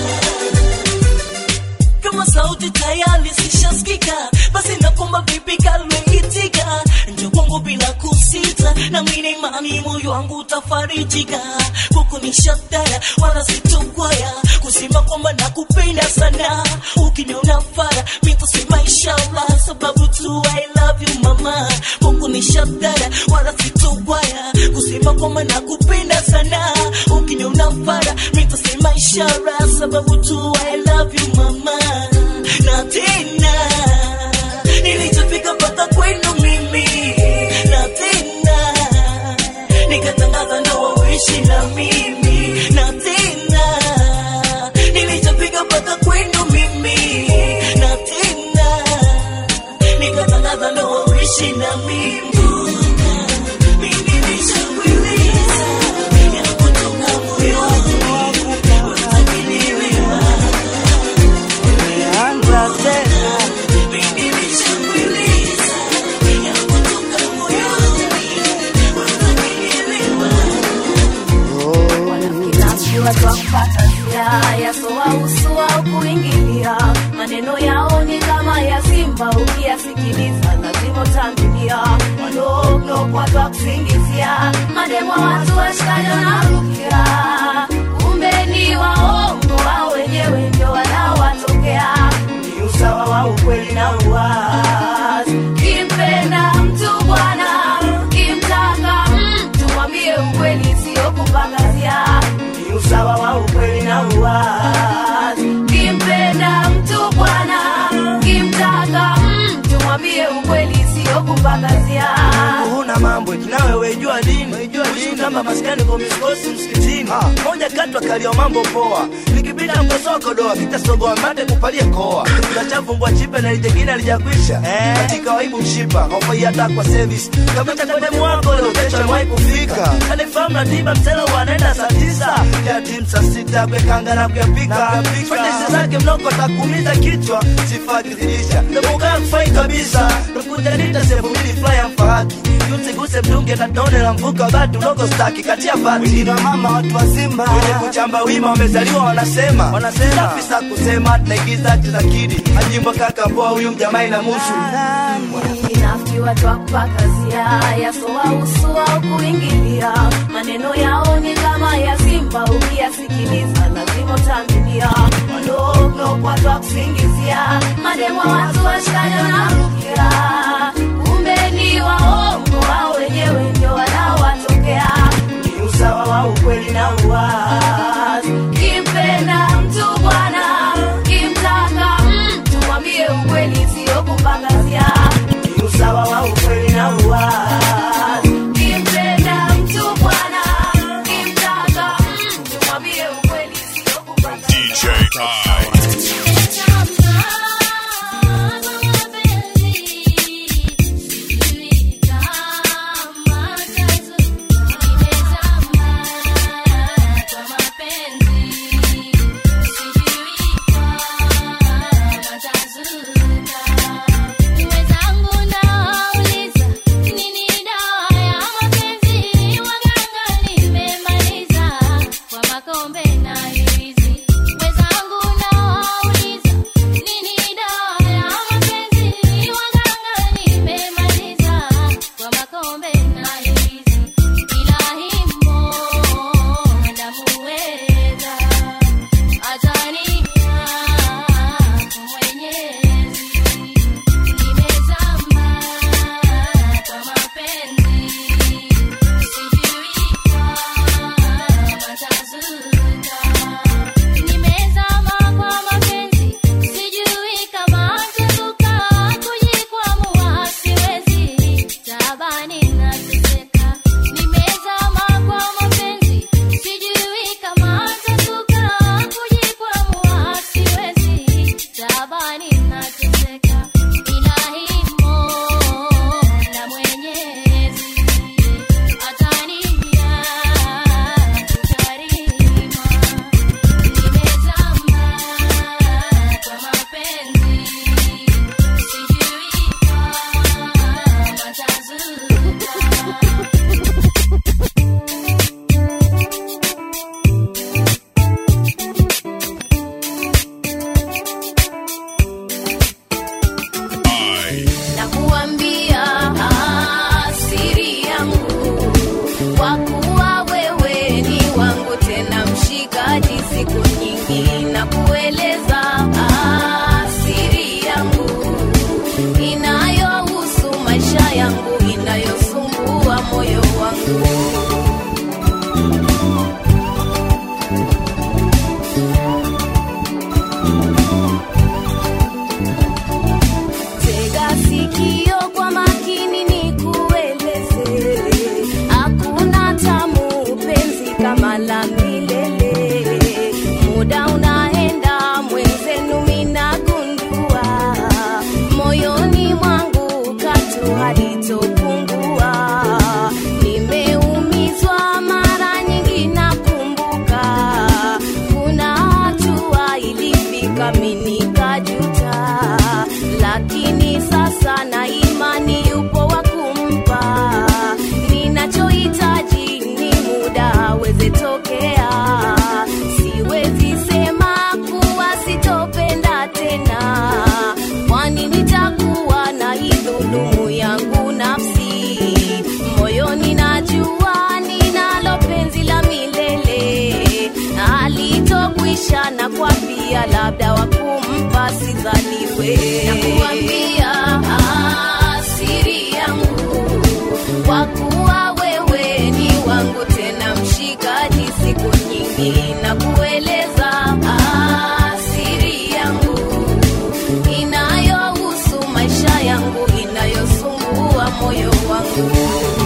kama sauti tayari zishasikika basi nakomba vipi kalweitika njo kwangu bila kusita na mina imani moyo wangu utafarijika kuku ni shatara wala sitokwaya kusema kwamba nakupenda sana ukiniona fara mitasema inshallah sababu tu I love you mama kuku ni shatara wala sitokwaya kusema kwamba nakupenda sana ukiniona fara mitasema ishara sababu tu I love you mama na tena nilichofika mpaka kwenu mimi na tena nikatangaza ndoa uishi na mimi na tena nilichofika mpaka kwenu mimi na tena nikatangaza ndoa uishi na mimi Mimi nishakueleza ya kutoka moyoni utakinielewa Anza tena Mimi nishakueleza ya kutoka moyoni utakinielewa Naambiwa twakupata njia yasowahusu au kuingilia maneno yao ni kama ya simba ukiyasikiliza lazima utambilia waloogopwa twa kusingizia mademwa watu washikaji wanarukia kumbe ni waongo wao wenyewe ndio wanaowatokea ni usawa wa ukweli na uwazi kimpenda mtu bwana kimtaka mtu mwambie ukweli sio kupangazia ni usawa wa ukweli na uwazi kimpenda mtu bwana kimtaka mtu mwambie ukweli sio kupangazia huna mambo nawe wejua dini Uishi kama maskani kwa miskosi msikitini moja kati wakalio mambo poa nikipita mkosoko doa kitasogoa mate kupalie koa kachavumbwa chipe na lijengine alijakwisha katika waibu mshipa hofai hata kwa service kapita kwa demu wako leo kesho amewahi kufika kanifahamu na tiba msela wanaenda saa tisa ya timu saa sita kwekanga na kuyapika fanyesi zake mnoko takuumiza kichwa sifaa kizidisha namukaa kufai kabisa nakuja nita sehemu mbili flya mfahaki usiguse mdunge na tone la mvuka batu udogo staki katia pati na mama watu wazima wenye kuchamba wima wamezaliwa wanasema wanasema afisa kusema tunaigiza tizakidi ajimbo kaka poa huyu mjamai na musu inafikiwa twakupakazia yasowahusu au kuingilia maneno yao ni kama ya simba ukiyasikiliza lazima utambilia waloogopwa twa kusingizia mademwa watu washikaji wanarukia kumbe ni waongo wao wenyewe ndio wanaowatokea ni usawa wa ukweli na uwazi kimpenda mtu bwana kimtaka mtu mwambie ukweli sio kupangazia ni usawa wa ukweli na uwazi kimpenda mtu bwana kimtaka mtu mwambie ukweli sio kupangazia DJ I. nakuambia siri yangu kwa kuwa wewe ni wangu tena mshikaji siku nyingi na kueleza siri yangu inayohusu maisha yangu inayosumbua moyo wangu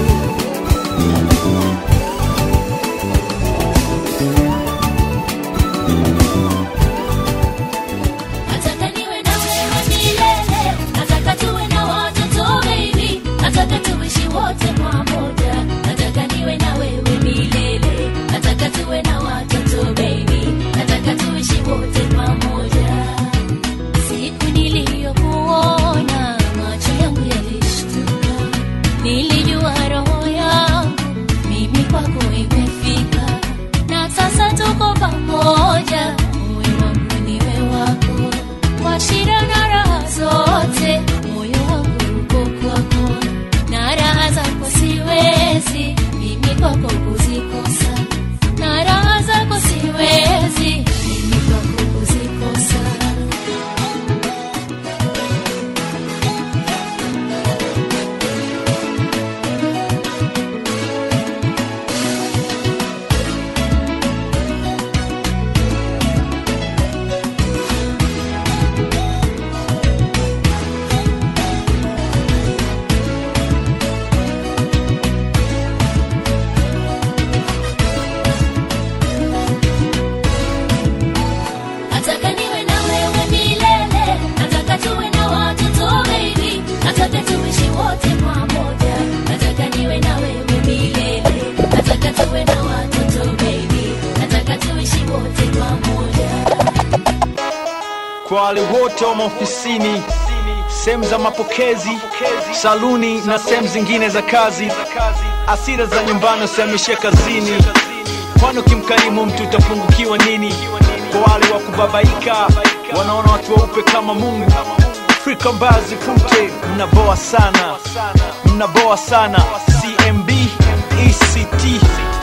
Nataka niwe na wewe milele, nataka tuwe na watoto baby, nataka tuishi wote pamoja. Nataka niwe na wewe milele, nataka tuwe na watoto baby, nataka tuishi wote pamoja. Siku niliyokuona macho yangu yalishtuka, nilijua roho yangu mimi kwako imefika, na sasa tuko pamoja, moyo wangu niwe wako, kwa shida na raha zote, moyo wangu uko kwako, na raha zako siwezi mimi kwako kuzikosa, na raha zako siwezi mimi kwako kuzikosa. Nataka niwe na wewe milele, nataka tuwe na watoto baby, nataka tuishi wote pamoja. Nataka niwe na wewe milele, nataka tuwe na watoto baby, nataka tuishi wote pamoja. kwa wale wote wa maofisini sehemu za mapokezi saluni na sehemu zingine za kazi asira za nyumbani usihamishie kazini kwani ukimkarimu mtu utapungukiwa nini kwa wale wa kubabaika wanaona watu weupe kama mungu frika mbaya zifute mnaboa sana mnaboa sana cmb ect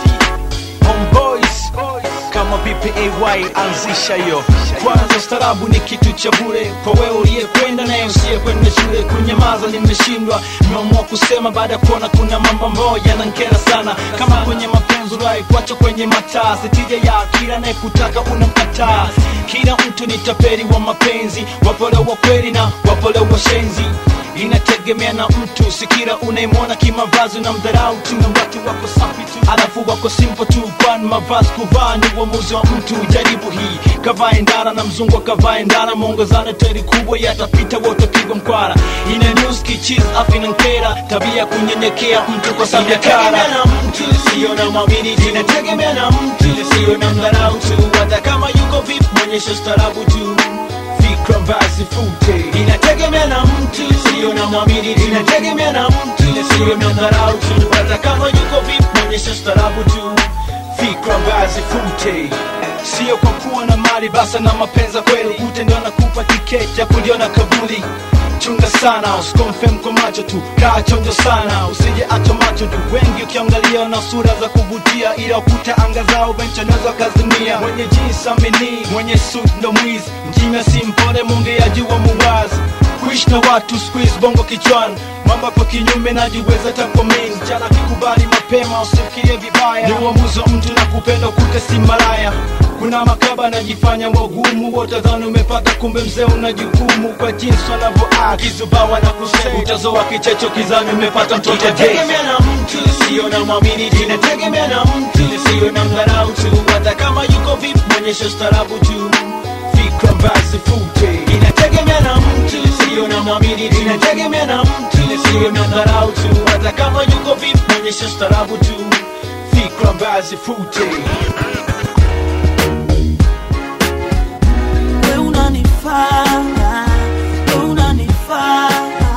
homeboys kama bpay anzisha hiyo kwanza ustarabu ni kitu cha bure kwa wewe uliyekwenda naye usiyekwenda shule kunyamaza nimeshindwa nimeamua kusema baada ya kuona kuna mambo ambayo yanankera sana kama kwenye mapenzi rai kuacha kwenye mataa sitija ya kila anayekutaka unamkataa kila mtu ni taperi wa mapenzi wapole wa kweli na wapole wa shenzi inategemea na mtu sikira unaimwona kimavazi na mdharau tu na watu wako safi tu alafu wako simple tu kwani mavazi kuvaa ni uamuzi wa mtu jaribu hii kavae ndara na mzungu akavae ndara mwongozana teri kubwa yatapita wote pigwa mkwara ina news kichis afi na nkera tabia ya kunyenyekea mtu kwa sababu ya kara na mtu sio na mwamini inategemea na mtu sio na mdharau tu hata kama yuko vipi mwonyesha starabu tu fikra basi fute inategemea na mtu sio na mwamini inategemea na mtu sio na dharau tu hata kama yuko vipi mwonyesha starabu tu fikra basi fute sio kwa kuwa na mali basa na mapenza kweli ute ndio nakupa tiketi ya kuliona kabuli chunga sana usikomfem kwa macho tu kaa chonjo sana usije acha macho tu wengi ukiangalia na sura za kuvutia ila ukuta anga zao benchoneza kazimia mwenye jinsi amini mwenye suit ndo mwizi mjinga si mpole mwongeaji wa muwazi kuishi na watu squeeze bongo kichwani mambo kwa kinyume najiweza takomini jana kikubali mapema usifikirie vibaya ni uamuzi wa mtu na kupenda ukute si malaya kuna makaba anajifanya wagumu wotadhani umepata kumbe mzee una jukumu kwa jinsi wanavyoa kizubawa na kusema utazoa kichecho kizani umepata mtoto inategemea na mtu sio na mwamini inategemea na mtu sio na mdharau tu hata kama yuko vipi mwonyesha starabu tu fikra basi fute inategemea na mtu sio na mwamini inategemea na mtu sio na dharau tu hata kama yuko vipi mwonyesha starabu tu fikra basi fute we unanifaa we unanifaa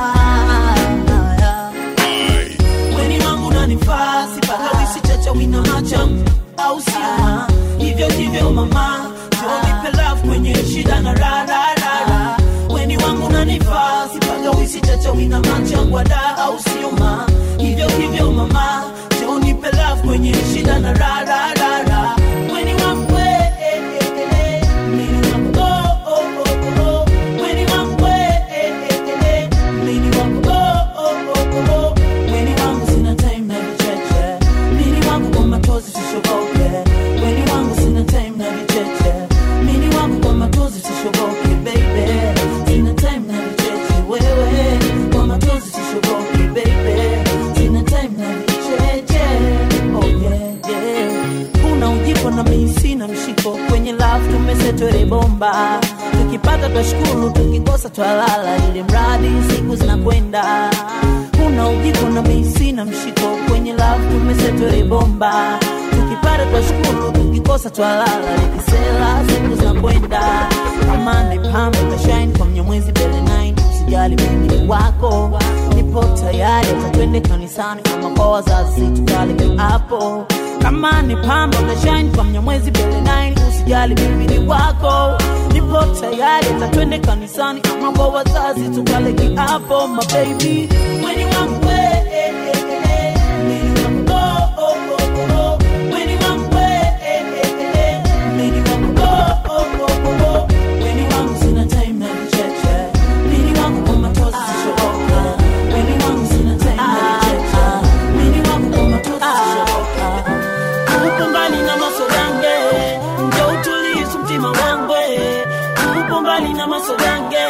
weni wangu unanifaa sipaka wisi chacha wina macham au sio hivyo ndivyo mama nipe love kwenye shida na rararara weni wangu unanifaa sipaka wisi chacha wina macham wada au sio ma hivyo hivyo mama nipe love kwenye shida na rararara weni wangu we, eh, eh, eh. Mimi wangu, oh, oh, oh, oh. Weni wangu we, twashukuru tukikosa twalala ili mradi siku zinakwenda kuna ujiko na misi na mshiko kwenye lafu tumesetwele bomba tukipata twashukuru tukikosa twalala likisela siku zinakwenda amande pambe tashain kwa mnyamwezi bele 9 usijali mimi ni wako nipo tayari tatwende kanisani kama kwa wazazi tukaleke hapo kama ni pambe tashain kwa mnyamwezi bele 9 usijali mimi ni wako nipo tayari tatwende kanisani kama kwa wazazi tukaleke hapo mababy mweni wangu we, eh, eh, eh, mweni wangu, oh, oh, oh, oh, oh. Mweni wangu we, eh, eh, eh, eh, mweni wangu, oh, oh, oh, oh, oh. Mweni wangu sina time na vicheche. Mweni wangu kwa matozi sishoboka. Mweni wangu sina time na vicheche. Mweni wangu kwa matozi sishoboka. Upo mbali na masogange, njo utulize mtima wangu. Upo mbali na masogange.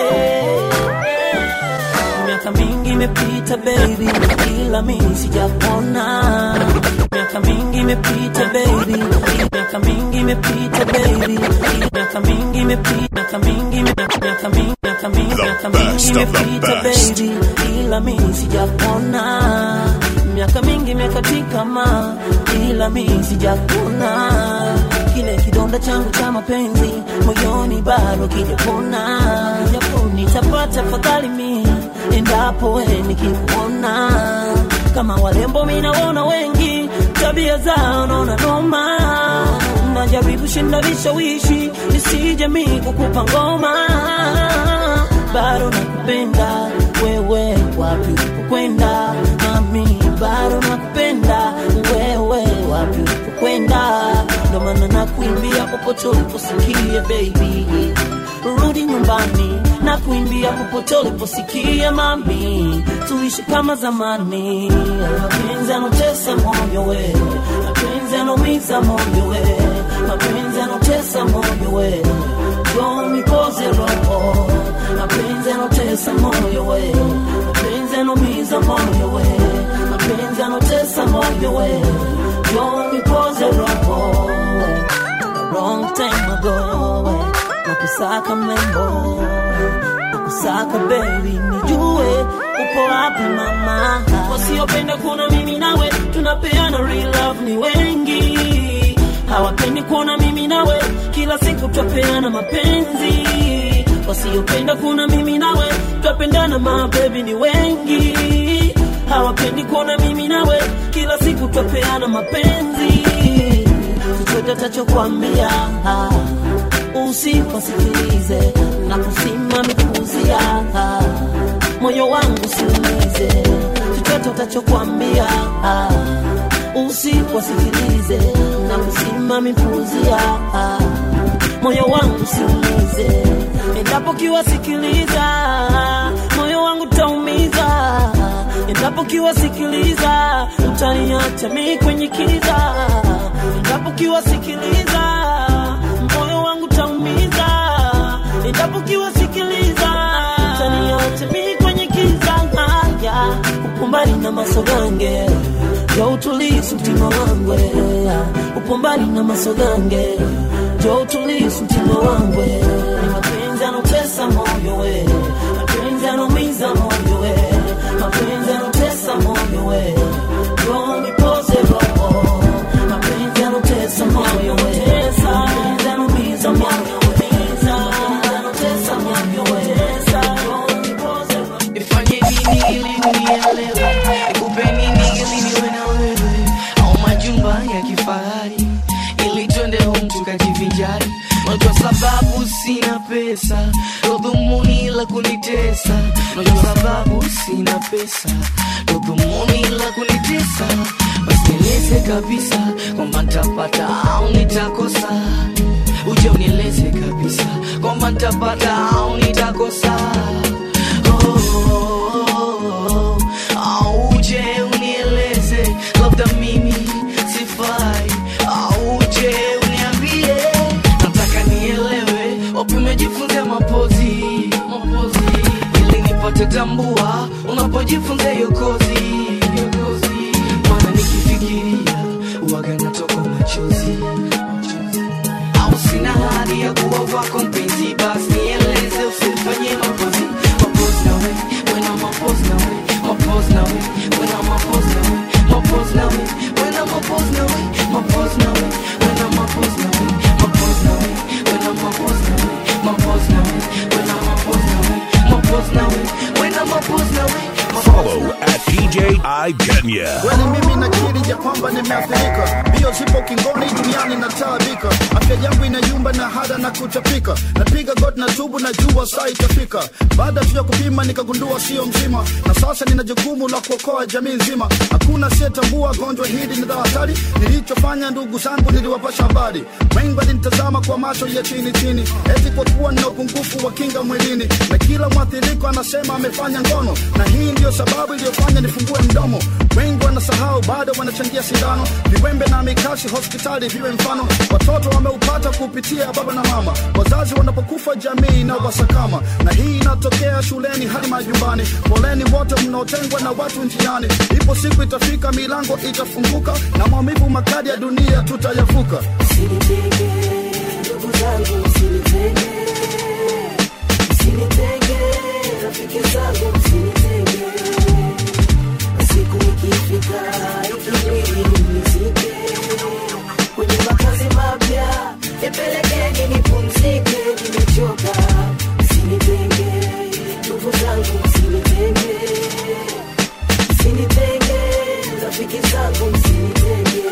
Miaka mingi imepita baby, ila mimi sijakuona. Miaka mingi imepita baby, miaka mingi imepita baby, miaka mingi imepita, miaka mingi, miaka mingi, miaka mingi, miaka mingi best of the imepita best. baby, ila mimi sijakuona. Miaka mingi imekatika ma, ila mimi sijakuona. Kile kidonda changu cha mapenzi moyoni bado kijapona, japo nitapata fadhali mi endapo we nikikuona kama walembo minaona wengi tabia zao naona noma najaribu shinda vishawishi nisije mi kukupa ngoma bado nakupenda wewe wapi ulipokwenda mami bado nakupenda wewe wapi ulipokwenda ndo maana nakuimbia popote uliposikia baby rudi nyumbani na kuimbia popote uliposikia mami tuishi kama zamani mapenzi anotesa moyo we mapenzi anaumiza moyo we mapenzi anotesa moyo we jomikoze roho mapenzi anotesa moyo we mapenzi anaumiza moyo we mapenzi anotesa moyo we jomikoze roho a long time ago nakusaka mlembo nakusaka baby nijue upo wapi mama wasiopenda kuona mimi nawe tunapeana real love ni wengi hawapendi kuona mimi nawe kila siku twapeana mapenzi wasiopenda kuona mimi nawe twapendana mabebi ni wengi hawapendi kuona mimi nawe kila siku twapeana mapenzi chochote tachokwambia usiposikilize na kusimami kuuzia moyo wangu siumize chochote utachokwambia usiposikilize na kusimami kuuzia moyo wangu siumize endapo kiwasikiliza moyo wangu taumiza endapo kiwasikiliza utaniacha mi kwenye kiza endapo kiwasikiliza moyo wangu taumiza endapo kiwasikiliza utaniacha mi kwenye kiza haya upo mbali na masogange ya utulisu mtima wangu upo mbali na masogange jo utulisu mtima wangu ni mapenzi anotesa moyo we mapenzi anaumiza moyo we mapenzi anotesa moyo we jo nipoze roho mapenzi anotesa moyo we mapenzi anaumiza moyo we mapenzi anotesa moyo we jo nipoze roho nifanye nini ili unielewe nikupe nini ili niwe na wewe au majumba ya kifahari ili twende home tukajivinjari najua sababu sina pesa ndo dhumuni la kunitesa najua sababu sina pesa ndo dhumuni la kunitesa basi nieleze kabisa kwamba nitapata au nitakosa uje unieleze kabisa kwamba nitapata au nitakosa oh, au uje unieleze labda mimi sifai au uje uniambie nataka nielewe wapi umejifunza mapozi mapozi ili nipate tambua unapojifunza hiyo kozi hiyo kozi maana nikifikiria uwaga natoka machozi au sina hali ya kuwa wako mpenzi basi nieleze usi nifanye mapozi mapozi na we when I'm mapozi na we mapozi na we when I'm mapozi na we mapozi na we when I'm mapozi na we mapozi na we when I'm mapozi na we mapozi na we when I'm mapozi na we mapozi na we when I'm mapozi na we mapozi na we when I'm mapozi na we Follow at DJ I Kenya. kweli mimi nakiri ya kwamba nimeathirika mbio zipo kingoni duniani nataabika afya yangu inayumba na hada na kuchapika napiga god na tubu na jua saa itafika baada tu ya kupima nikagundua sio mzima na sasa nina jukumu la kuokoa jamii nzima hakuna asiyetambua gonjwa hili ni la hatari nilichofanya ndugu zangu niliwapasha habari wengi walinitazama kwa macho ya chini chini eti kwa kuwa nina upungufu wa kinga mwilini na kila mwathiriko anasema amefanya ngono na hii ndiyo sababu iliyofanya nifungue mdomo wengi wanasahau bado wanachangia sindano viwembe na mikasi hospitali viwe mfano watoto wameupata kupitia baba na mama wazazi wanapokufa jamii na wasakama na hii inatokea shuleni hadi majumbani poleni wote mnaotengwa na watu njiani ipo siku itafika milango itafunguka na maumivu makali ya dunia tutayavuka Usinitenge, ndugu zangu, usinitenge. Usinitenge, rafiki zangu, usinitenge. Siku ikifika, ikibidi nizike. Kwenye makazi mapya, nipelekeni nipumzike, nimechoka. Usinitenge, ndugu zangu, usinitenge. Usinitenge, rafiki zangu, usinitenge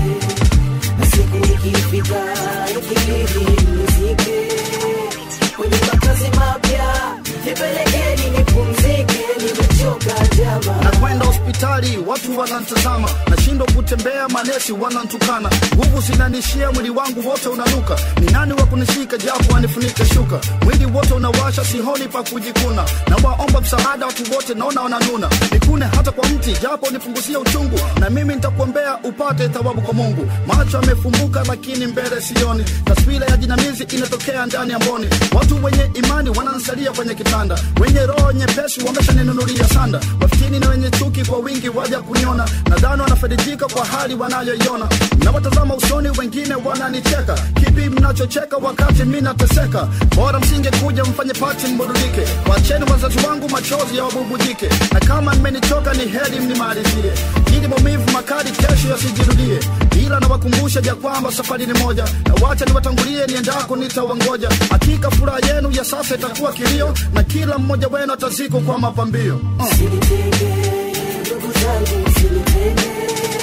siku ikifika ikibidi nizike kwenye makazi mapya nipelekeni nipumzike nimechoka jama nakwenda hospitali watu wanantazama nashindwa kutembea manesi wanantukana nguvu zinanishia mwili wangu wote unanuka ni nani wa kunishika japo anifunike shuka mwili wote unawasha sihoni pa kujikuna na waomba msaada watu wote naona wananuna nikune hata kwa mti japo nipunguzie uchungu na mimi nitakuombea upate thawabu kwa mungu macho yamefumbuka lakini mbele sioni taswira ya jinamizi inatokea ndani ya mboni watu wenye imani wanansalia kwenye kitanda wenye roho nyepesi wameshaninunulia sanda mafikini na wenye chuki kwa wingi waja kuniona nadhani wanafaidika kwa hali wanayoiona nawatazama usoni wengine wananicheka kipi mnachocheka wakati mi nateseka bora msingekuja mfanye pati mburudike wacheni wazazi wangu machozi ya wabubujike na kama mmenichoka ni heri mnimalizie ili maumivu makali kesho yasijirudie ila nawakumbusha ya kwamba safari ni moja na wacha niwatangulie niendako nitawangoja hakika furaha yenu ya sasa itakuwa kilio na kila mmoja wenu atazikwa kwa mapambio uh. Usinitenge, ndugu zangu, usinitenge.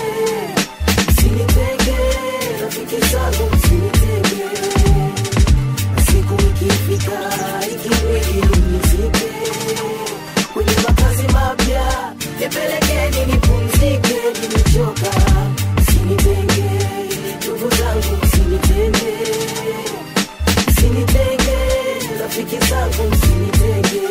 Usinitenge, rafiki zangu, usinitenge. Siku ikifika, ikibidi nizike. Kwenye makazi mapya, nipelekeni nipumzike, nimechoka. Usinitenge, ndugu zangu, usinitenge. Usinitenge, rafiki zangu, usinitenge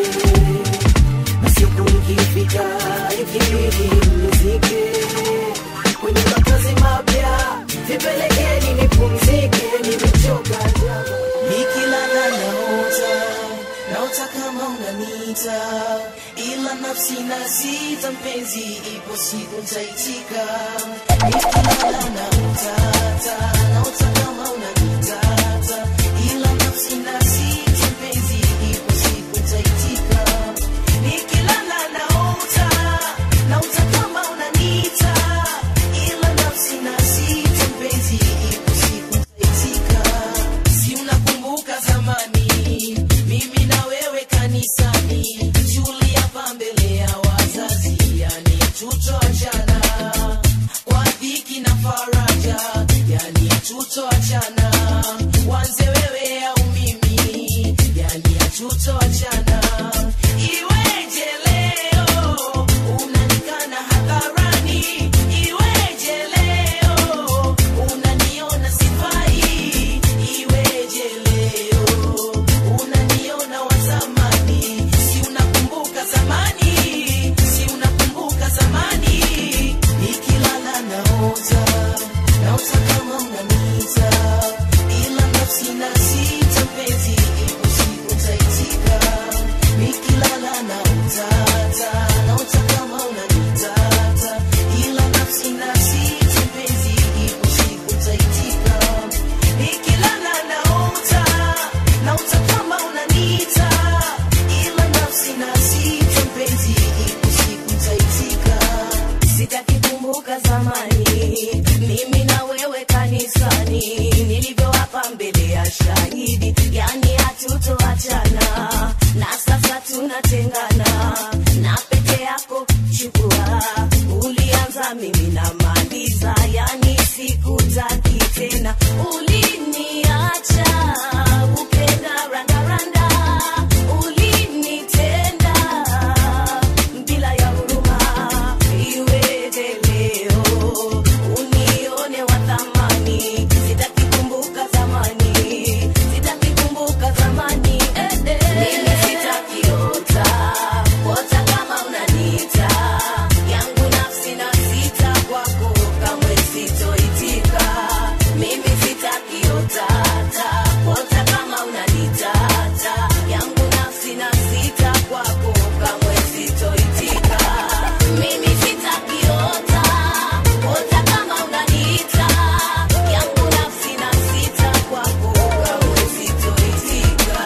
siku ikifika ikibidi nizike kwenye makazi mapya nipelekeni nipumzike nimechoka jama nikilala naota naota kama unanita ila nafsi nasita mpenzi ipo siku taitika nikilala naotata naota kama unanitata ila nafsi nasita mpenzi ipo siku taitika nikilala naota naota kama unanita ila nafsi nasita mpenzi ipo siku taitika si unakumbuka zamani mimi na wewe kanisani shuli hapa mbele ya wazazi yani tutoachana kwa dhiki na faraja yani tutoachana wanze wewe au mimi yani tutoachana iweje leo unanikana hadharani iweje leo unaniona sifai iweje leo unaniona wazamani si unakumbuka sana na pete yako chukua ulianza mimi namaliza yani sikutaki tena uliniacha ukenda randaranda ulinitenda bila ya huruma iweje leo unione wa thamani sitaki kumbuka zamani sitaki kumbuka zamani eh, eh. mimi sitakiota ota kama unanita yangu nafsi na sita kwako kamwe sitoitika mimi sitakiota ota kama unanitata yangu nafsi na sita kwako kamwe sitoitika mimi sitakiota ota kama unanita yangu nafsi na sita kwako kamwe sitoitika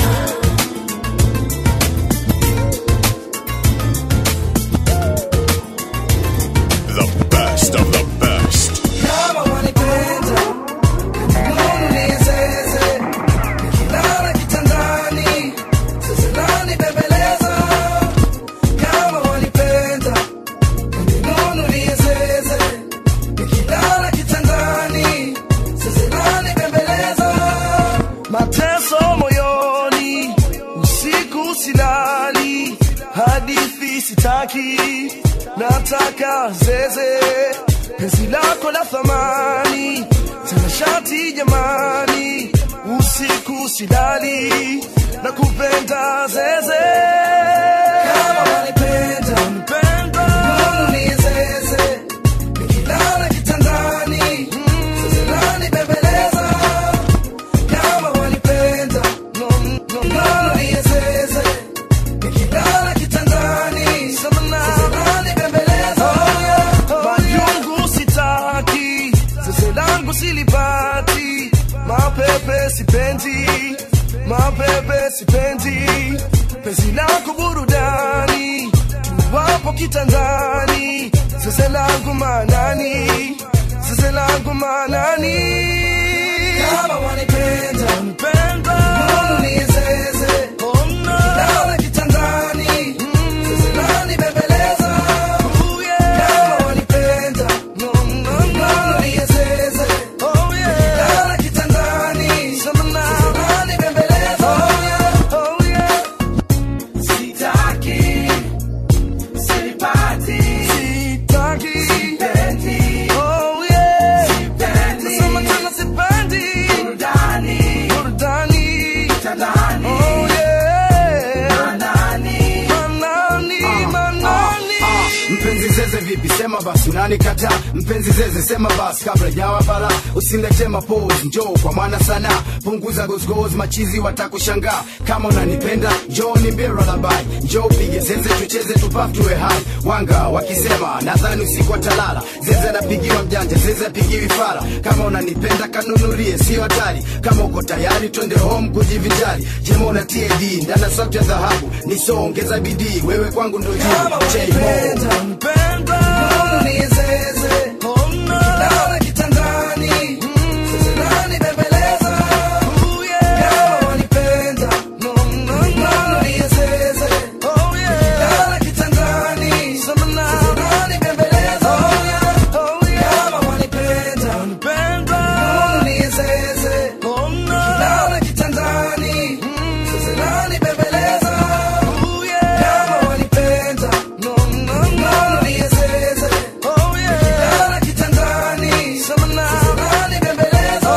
The best of the best. Kama wanipenda, nuru niezeze. Nikilala kitandani, sasa nanibembeleza. Kama wanipenda, nuru niezeze. Nikilala kitandani, sasa nanibembeleza. Mateso moyoni, usiku silali, hadithi sitaki, nataka zeze penzi lako la thamani tena shati jamani usiku silali na kupenda zeze kama wanipenda wanipenda mbona niezeze nikilala kitandani sasa nanibembeleza kama wanipenda no, no, mbona niezeze nikilala kitandani sasa nanibembeleza majungu sitaki zeze langu silipati mapepe sipendi mapepe sipendi penzi lako burudani wapo kitandani zeze langu manani zeze langu manani kama wanipenda wanipenda mbona niezeze nikilala kitandani zeze nanibembeleza kama wanipenda mbona niezeze nikilala kitandani zeze nanibembeleza sitaki sipati sitaki sipendi oh yeah sipendi nasema tena sipendi burudani burudani kitandani oh yeah manani manani manani mpenzi zeze vipi sema basi unanikata mpenzi zeze sema basi kabla jawa bala usilete mapose njoo kwa mwana sana punguza gozgoz machizi watakushangaa kama unanipenda njoo nimbie lullaby njoo pige zeze tucheze tupaf tuwe hai wanga wakisema nadhani usiku watalala zeze anapigiwa mjanja zeze apigiwi fara kama unanipenda kanunulie sio hatari kama uko tayari twende home kujivinjari jema una tad ndana sauti ya dhahabu nisoongeza bidii wewe kwangu ndo jibu J-Mo. Mbona niezeze nikilala kitandani sasa nanibembeleza kama wanipenda mbona niezeze nikilala kitandani sasa nanibembeleza kama wanipenda mbona niezeze nikilala kitandani sasa nanibembeleza kama wanipenda mbona niezeze nikilala kitandani sasa nanibembeleza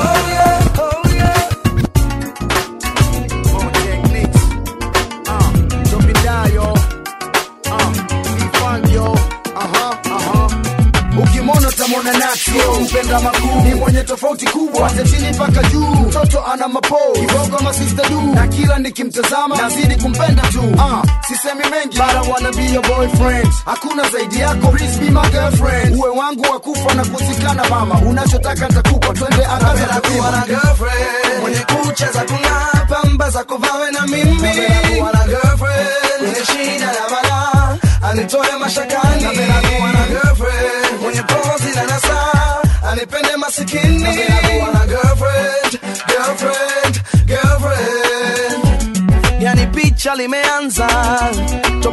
ukimwona utamwona natio mpenda makuu ni mwenye tofauti kubwa hata chini mpaka juu mtoto ana mapo kibogo masista du na kila nikimtazama nazidi kumpenda tu uh, sisemi mengi bara wanna be your boyfriend hakuna zaidi yako please be my girlfriend uwe wangu wa kufa na kuzikana mama unachotaka nitakupa twende angaza kuwa na girlfriend mwenye kucha za kung'aa pamba za kuvawe na mimi kuwa na girlfriend mwenye shida na balaa anitoe mashakani kuwa na girlfriend mwenye pozi na nasaa anipende masikini kuwa na girlfriend girlfriend girlfriend yani picha limeanza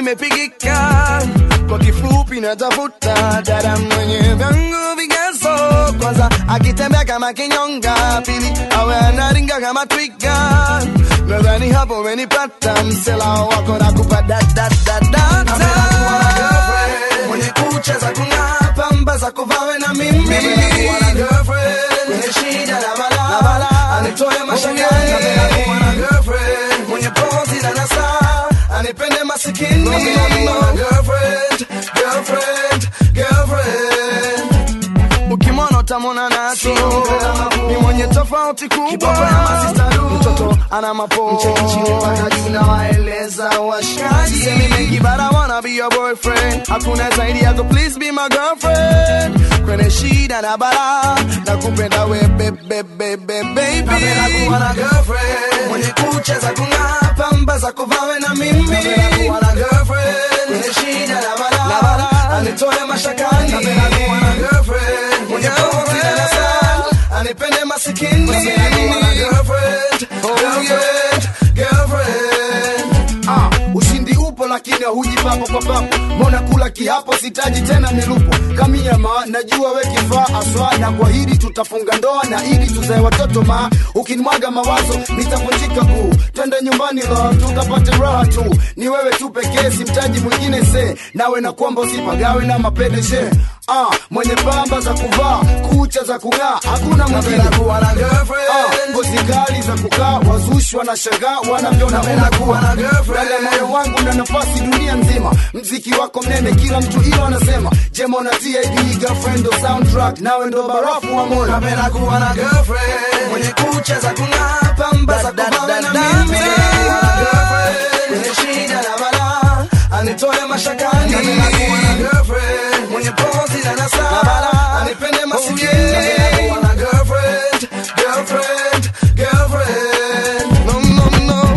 nimepigika kwa kifupi natafuta dada mwenye vyangu vigezo kwanza akitembea kama kinyonga pili awe anaringa kama twiga nadhani hapo umenipata msela wako na kupadadadadata mwenye kucha za kung'aa pamba za kuvawe na mimi mwenye shida na bala anitoe mashangani mwenye pozi na nasaa anipende masikini girlfriend, girlfriend, girlfriend. ukimwona utamwona nacho ni mwenye tofauti kubwa mtoto ana mapo chini mpaka juu na waeleza washikaji semi mengi but I wanna be your boyfriend hakuna zaidi yako please be my girlfriend kwenye shida na bara na kupenda we bebe bebe baby napenda kuwa na girlfriend mwenye kucha za kung'aa pamba za kuvawe na mimi napenda kuwa na girlfriend mwenye shida na bara anitoe mashakani napenda kuwa na girlfriend mwenye pozi na nasaa anipende masikini napenda kuwa na girlfriend girlfriend girlfriend ah, ushindi upo lakini huji papo kwa papo mbona kula kiapo sitaji tena nilupo kamiama najua we kifaa aswa na kwa hili tutafunga ndoa na ili tuzae watoto ma ukinimwaga mawazo nitavunjika kuu twende nyumbani lo tukapate raha tu ni wewe tu pekee simtaji mwingine se nawe na kwamba usipagawe na mapedeshe ah, mwenye pamba za kuvaa kucha za kung'aa hakuna mwingine kuwa na girlfriend. ah, ngozi kali za kukaa wazushwa na shangaa wanavyoona unakuwa na girlfriend. Dada moyo wangu na nafasi dunia nzima mziki wako mnene kila mtu ilo anasema jemo na tid girlfriend ndo soundtrack nawe ndo barafu wa moyo napenda kuwa na girlfriend mwenye kucha za kung'aa pamba za kuvawe na mimi Girlfriend, mwenye shida na bala anitoe mashakani napenda kuwa na girlfriend mwenye pozi na nasaa anipende masikini napenda kuwa na girlfriend girlfriend girlfriend no no no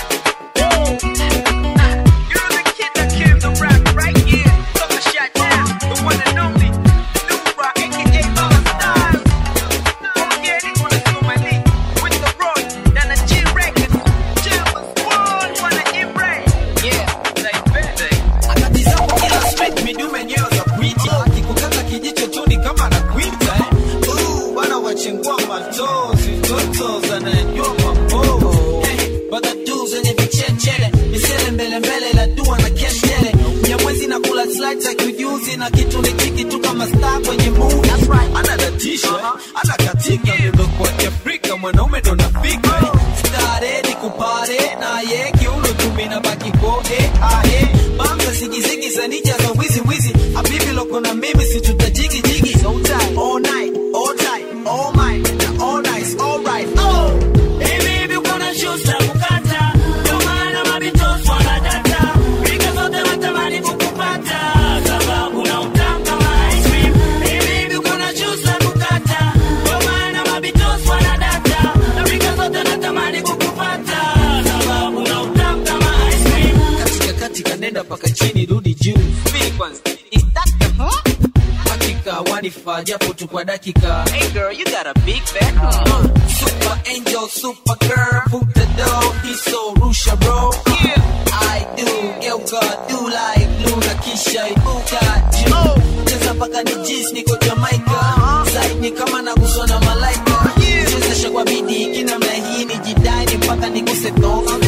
na kitu ni chiki tu kama star kwenye movie anadatisha anakatika ndio kwa kiafrika mwanaume ndo nafika stare ni kupare na ye kiuno tumina baki koe ae bamza sigizigi sanija za wizi wizi habibi loko na mimi si tutajigi jigi so tight all night all tight all mine na all nice all right oh hey baby uko na shoes za kukata ndio maana mabitos wanadata rika zote natamani kukupata sababu na utamu kama ice cream hey baby uko na shoes za kukata ndio maana mabitos wanadata na rika zote natamani kukupata sababu na utamu kama ice cream katika katika nenda paka chini rudi juu Speed kwanza is that the huh? hakika wanifaa japo tu kwa dakika hey girl you got a big back uh, super angel super girl put the door hiso rusha bro yeah I do geuka do like luna kisha ibuka juu cheza paka ni jis niko Jamaica zaidi ni kama naguswa na malaika chezesha kwa bidii kinamna hii ni jidai mpaka niguse tonga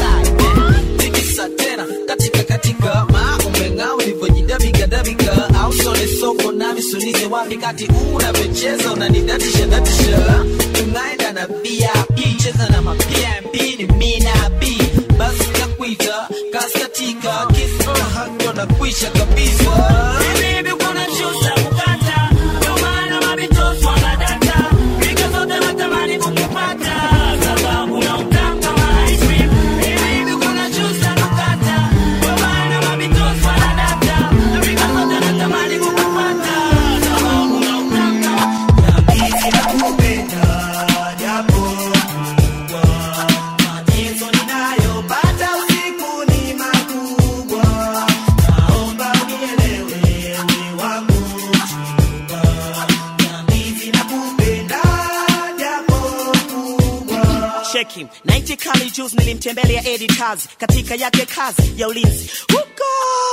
tikisa tena katika katika maa umeng'aa ulivyojidabika dabika au sole soko na misulize wapi kati unavyocheza unanidatisha datisha tunaenda na vip cheza na mapmp ni mina b basi nakuita kaskatika kisa hako na kuisha kabisa Baby, uko na shoes za kukata, ndio maana mabitos wanadata. Rika zote natamani kukupata, sababu na utamu kama ice cream. Baby, uko na shoes za kukata, ndio maana mabitos wanadata. Rika zote natamani kukupata, sababu na utamu kama Nahisi nakupenda, japo kubwa. Mateso ninayopata usiku ni makubwa. Naomba unielewe, we wangu mchumba. Nahisi nakupenda, japo kubwa. cheki 90 kali juice nilimtembelea editors katika yake kazi ya ulinzi huko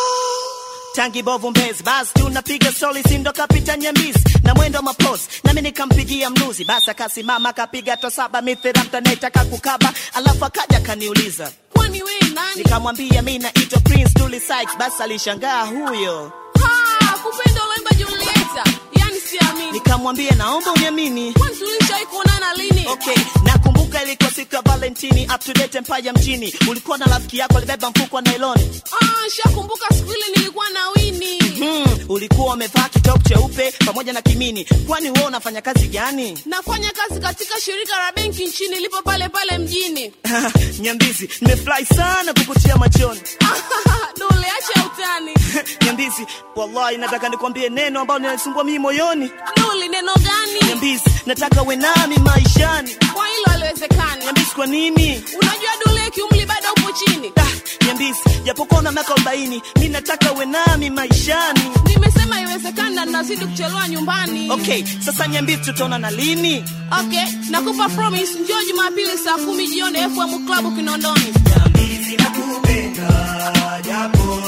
tangi bovu mbezi basi tunapiga soli sindo kapita nyambisi na mwendo mapos nami nikampigia mnuzi basi akasimama akapiga to saba mithira mtanetaka kukaba alafu akaja kaniuliza kwani we nani nikamwambia mi naitwa prince Dully Sykes basi alishangaa huyo Ha, kupenda ulemba julieta yani siamini nikamwambia naomba uniamini kwani tulishawai kuonana lini okay nakumbuka ilikuwa siku ya valentini up to date empire mjini ulikuwa na rafiki yako alibeba mfuko wa nailoni ah, shakumbuka siku ile nilikuwa na wini hmm, ulikuwa umevaa kitop cheupe pamoja na kimini kwani wewe unafanya kazi gani nafanya kazi katika shirika la benki nchini lipo pale pale mjini nyambizi nimefurahi sana kukutia machoni dole acha utani nyambizi wallahi nataka nikwambie neno ambalo linanisumbua mimi moyoni dole neno gani nyambizi nataka uwe nami maishani kwa hilo aliwezekani nyambizi kwa nini unajua dole kiumli bado upo chini ah, nyambizi japokuwa na miaka arobaini mi nataka uwe nami maishani nimesema iwezekani na nazidi kuchelewa nyumbani okay sasa nyambizi tutaona na lini okay nakupa promise njoo jumapili saa kumi jioni fm club kinondoni nakupenda japo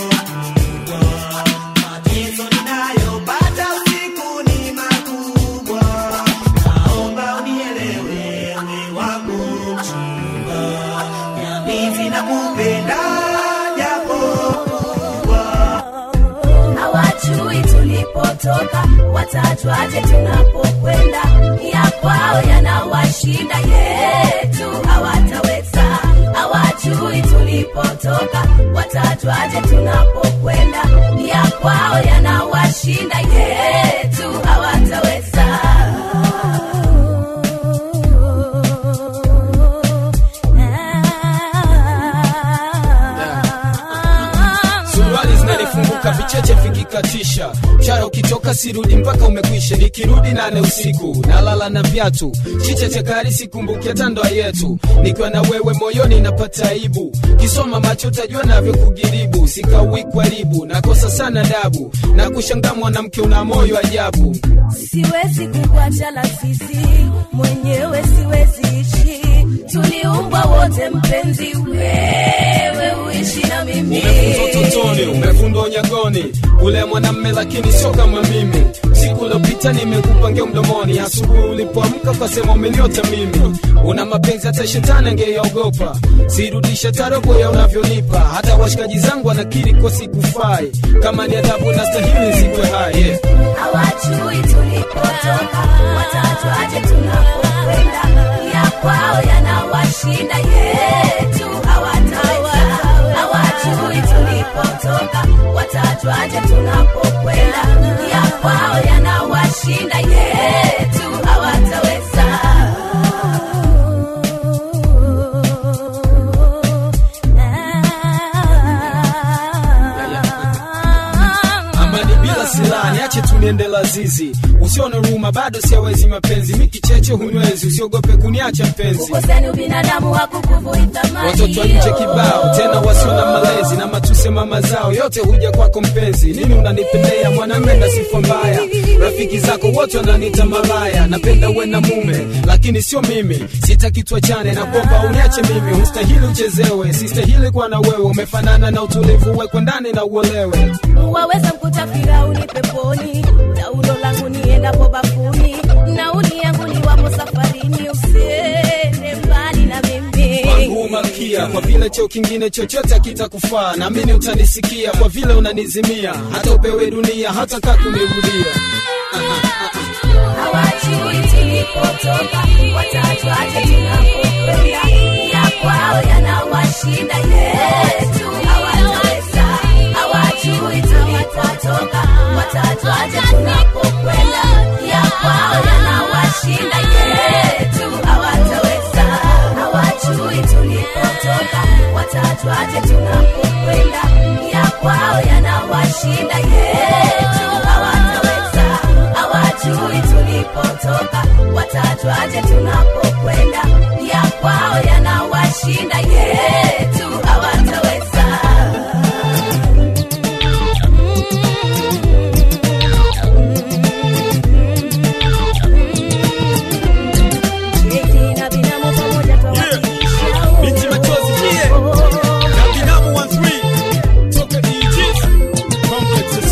mateso ninayopata usiku ni makubwa naomba unielewe we wangu mchumba nyambizi nakupenda japo hawajui tulipotoka watajwaje tunapokwenda ya kwao yanawashinda yetu hawataweza hawajui tulipotoka watajwaje tunapokwenda ya kwao yanawashinda yetu hawataweza suruali zinanifunguka vicheche vikikatisha mshara ukitoka sirudi mpaka umekwisha nikirudi nane usiku nalala na viatu chiche chakari sikumbuki hata ndoa yetu nikiwa na wewe moyoni napata aibu kisoma macho utajua navyo kugiribu sikawi kwaribu nakosa sana dabu na kushangaa mwanamke una moyo ajabu siwezi kukuacha la sisi mwenyewe siwezi ishi tuliumbwa wote mpenzi wewe uishi na mimi umefundwa utotoni umefundwa unyagoni ule mwanamme lakini sio kama mimi siku uliopita nimekupangia mdomoni asubuhi ulipoamka ukasema umeniota mimi una mapenzi hata shetani angeyaogopa sirudisha tarobo ya unavyonipa hata washikaji zangu wanakiri kwa sikufai kama ni adhabu na stahili zikwe hai yeah. hawajui tulipotoka watajwaje tunapokwenda ya kwao yanawashinda yetu hawataweza hawajui tulipotoka watajwaje tunapokwenda ya kwao yanawashinda yetu hawataweza amani bila silaha niache tuniende lazizi usione huruma bado siawezi mapenzi mikicheche hunywezi usiogope kuniacha mpenzi ukoseni ubinadamu hakukuvui thamani watoto wa nje kibao tena wasio na malezi na matuse mama zao yote huja kwako mpenzi nini unanipendea mwanamme na sifa mbaya rafiki zako wote wananiita malaya napenda uwe na mume lakini sio mimi sitaki tuachane na kwamba uniache mimi hustahili uchezewe sistahili kuwa na wewe umefanana na utulivu wekwe ndani na uolewe waweza mkuta firauni peponi taulo langu niendapo bafuni nauli yangu ni wapo safarini usiende mbali na mimi wangu malkia kwa vile cheo kingine chochote akitakufaa naamini utanisikia kwa vile unanizimia hata upewe dunia hata kaa kunirudia hawajui tulipotoka watajwaje tunapokwenda ya kwao yanawashinda yetu hawataweza hawajui tulipotoka watajwaje tunapokwenda ya kwao yanawashinda yetu hawataweza hawajui tulipotoka watajwaje tunapokwenda ya kwao yanawashinda yetu hawataweza hawajui tulipotoka watajwaje tunapokwenda ya kwao yanawashinda yetu hawataweza Eti na binamu pamoja twawakilisha binti machozi yeah. na binamu 13 toka DJs complex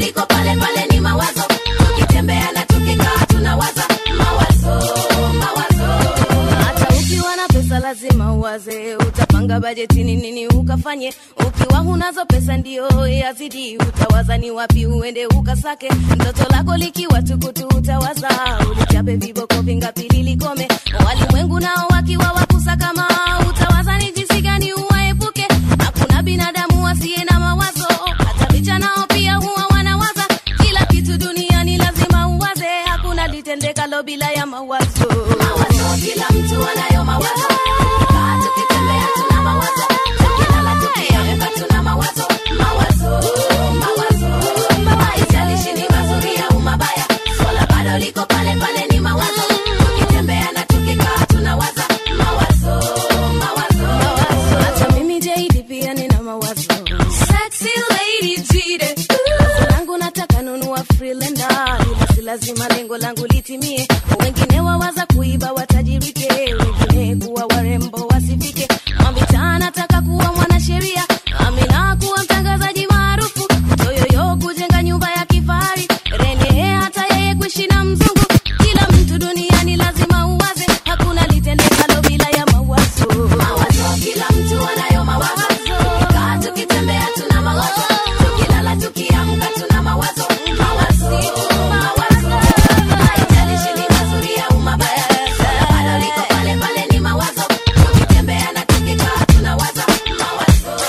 liko pale pale ni mawazo tukitembea na tukikaa tunawaza mawazo mawazo hata ukiwa na pesa lazima uwaze utapanga bajetini nini ukafanye ukiwa hunazo pesa ndio yazidi utawaza ni wapi uende ukasake mtoto lako likiwa tukutu utawaza ulichape viboko vingapi lilikome walimwengu nao wakiwa wakusa kama utawaza ni jinsi gani uwaepuke hakuna binadamu asiye na mawazo hata vicha nao pia huwa wanawaza kila kitu duniani lazima uwaze hakuna litendekalo bila ya mawazo mawazo kila mtu anayo mawazo Tukikaa tukitembea tuna mawazo tukilala tukiamka tuna mawazo mawazo mawazo haijalishi ni mazuri au mabaya swala bado liko pale pale ni mawazo tukitembea na tukikaa tunawaza mawazo mawazo hata mimi JD pia nina mawazo sexy lady jide Wazo langu nataka nunua freelander ila si lazima lengo langu litimie wengine wawaza kuiba watajirike wengine kuwa warembo wasifike mamitaa nataka kuwa mwanasheria amina kuwa mtangazaji maarufu toyoyo kujenga nyumba ya kifahari rene hata yeye kuishi na mzungu kila mtu duniani lazima uwaze hakuna litendekalo bila ya mawazo mawazo kila mtu anayo mawazo tukikaa tukitembea tuna mawazo tukilala tukiamka tuna mawazo mawazo mawazo haijalishi ni mazuri au mabaya swala bado liko pale pale ni mawazo tukitembea na tukikaa tunawaza mawazo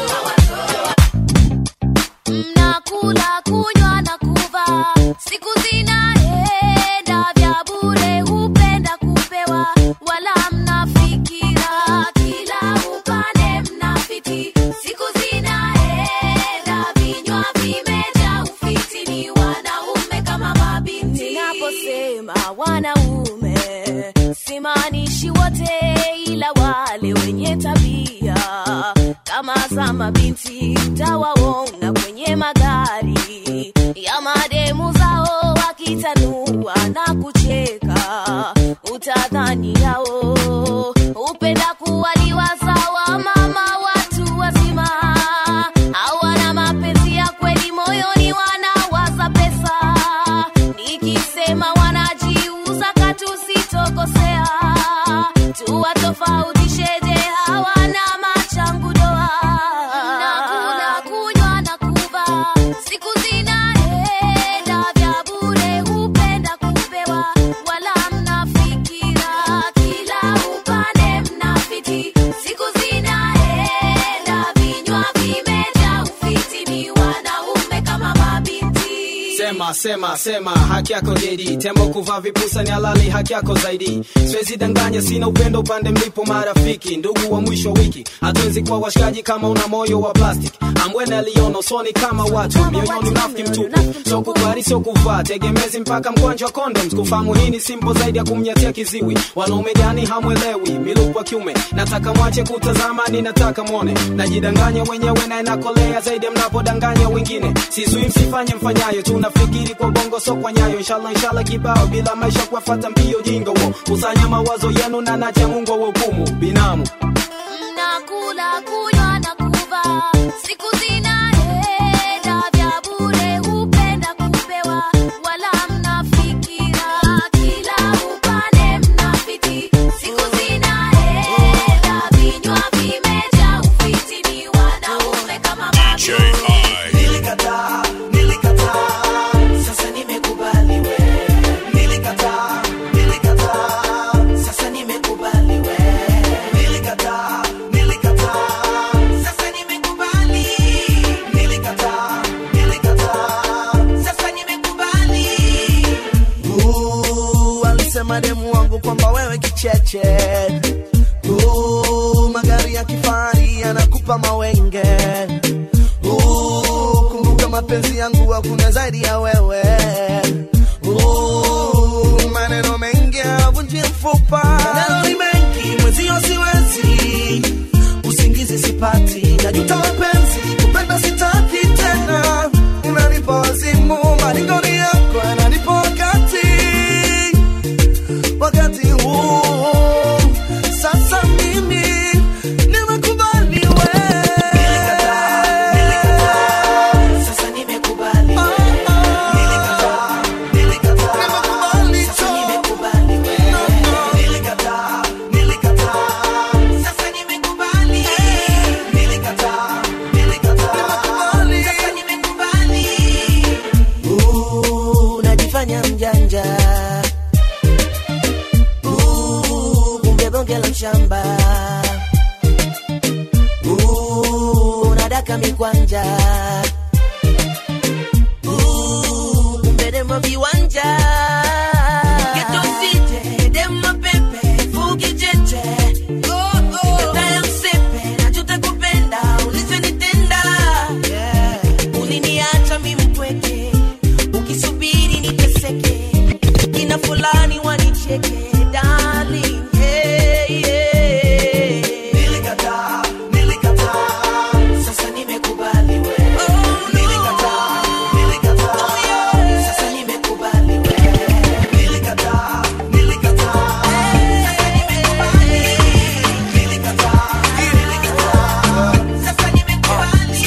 mnakula kunywa na kuvaa siku zinaenda vya bure hupenda kupewa wala mnafikira kila upande mnafiti siku zinaenda vinywa vimejaa ufiti ni wanaume kama mabinti ninaposema wanaume simaanishi wote ila wale wenye tabia kama za mabinti tawaona kwenye magari ya mademu zao wakitanua na kucheka utadhani yao upenda kuwaliwa sawa mama watu wazima hawana mapenzi ya kweli moyoni wanawaza pesa nikisema wanajiuza katusitokosea tuwatofautisheje hawana machangu doa nakula kunywa na kuva siku zinaenda vya bure hupenda kupewa wala mnafikira kila upande mnafiti siku zinaenda vinywa vimejaa ufiti ni wanaume kama mabinti sema sema sema haki yako dedi tembo kuvaa vipusa ni halali haki yako zaidi siwezi danganya sina upendo upande mlipo marafiki ndugu wa mwisho wa wiki hatuwezi kuwa washikaji kama una moyo wa plastic ambwene aliona usoni kama watu mioyoni unafiki mtupu so kubali sio kuvaa tegemezi mpaka mgonjwa wa condoms kufahamu hii ni simple zaidi ya kumnyatia kiziwi wanaume gani hamwelewi miluku wa kiume nataka mwache kutazama ni nataka mwone najidanganya wenyewe na inakolea zaidi ya mnapodanganya wengine sizui msifanye mfanyayo tunafikiri kwa bongo so kwa nyayo inshallah inshallah kibao bila maisha kuwafata mbio jinga wo kusanya mawazo yenu na nacha mungu wa hukumu binamu mnakula kunywa na kuva siku zinaenda vya bure hupenda kupewa wala mnafikira kila upande mnafiti siku zinaenda vinywa vimejaa ufiti ni wanaume kama Nilikataa, nilikataa, sasa nimekubali we. Nilikataa, nilikataa, sasa nimekubali we. Nilikataa, nilikataa, sasa nimekubali. Nilikataa, nilikataa, sasa nimekubali. Uh, alisema demu wangu kwamba wewe kicheche uh, magari ya kifahari yanakupa mawenge uh, kumbuka mapenzi yangu hakuna zaidi ya wewe uh, maneno mengi havunji mfupa maneno ni mengi mwezio siwezi usingizi sipati najuta mapenzi kupenda sitaki tena unanipa wazimu maringoni yako yananipa wakati wakati huu sasa mimi nimekubali we Sasa nimekubali we. bonge la shamba Uh, unadaka mikwanja Uh, kumbe demo viwanja Geto DJ, demo pepe, fugi cheche Nikataya msepe, najuta kupenda, ulichonitenda Uliniacha mimi mpweke, ukisubiri niteseke Kina fulani wanicheke, darling, yeah, yeah. Nilikataa, nilikataa, sasa nimekubali we. Nilikataa, nilikataa, sasa nimekubali we. Nilikataa, nilikataa, sasa nimekubali. Nilikataa, nilikataa, sasa nimekubali.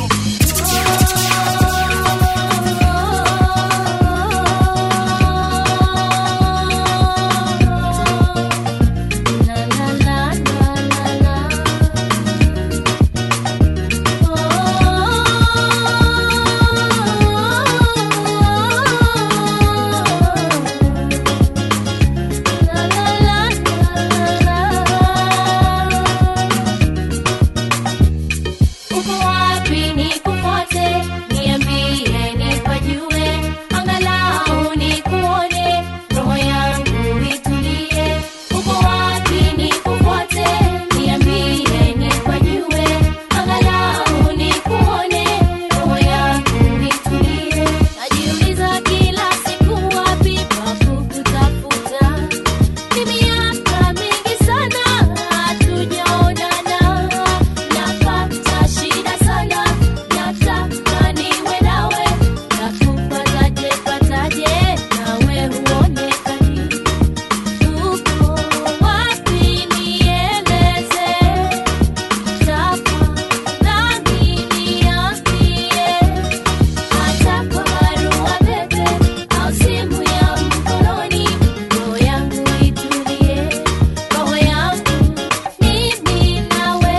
Uko wapi nikufuate, niambie nipajue, angalau nikuone, roho yangu itulie. Uko wapi nikufuate, niambie nipajue, angalau nikuone, roho yangu itulie. Najiuliza kila siku wapi pa kukutafuta, ni miaka mingi sana hatujaonana. Napata shida sana, nataka niwe nawe, nakupataje pataje, nawe huonekani. Uko wapi nieleze, tafadhali niambie, hata kwa barua pepe au simu ya mkononi, roho yangu itulie, roho yangu mimi nawe.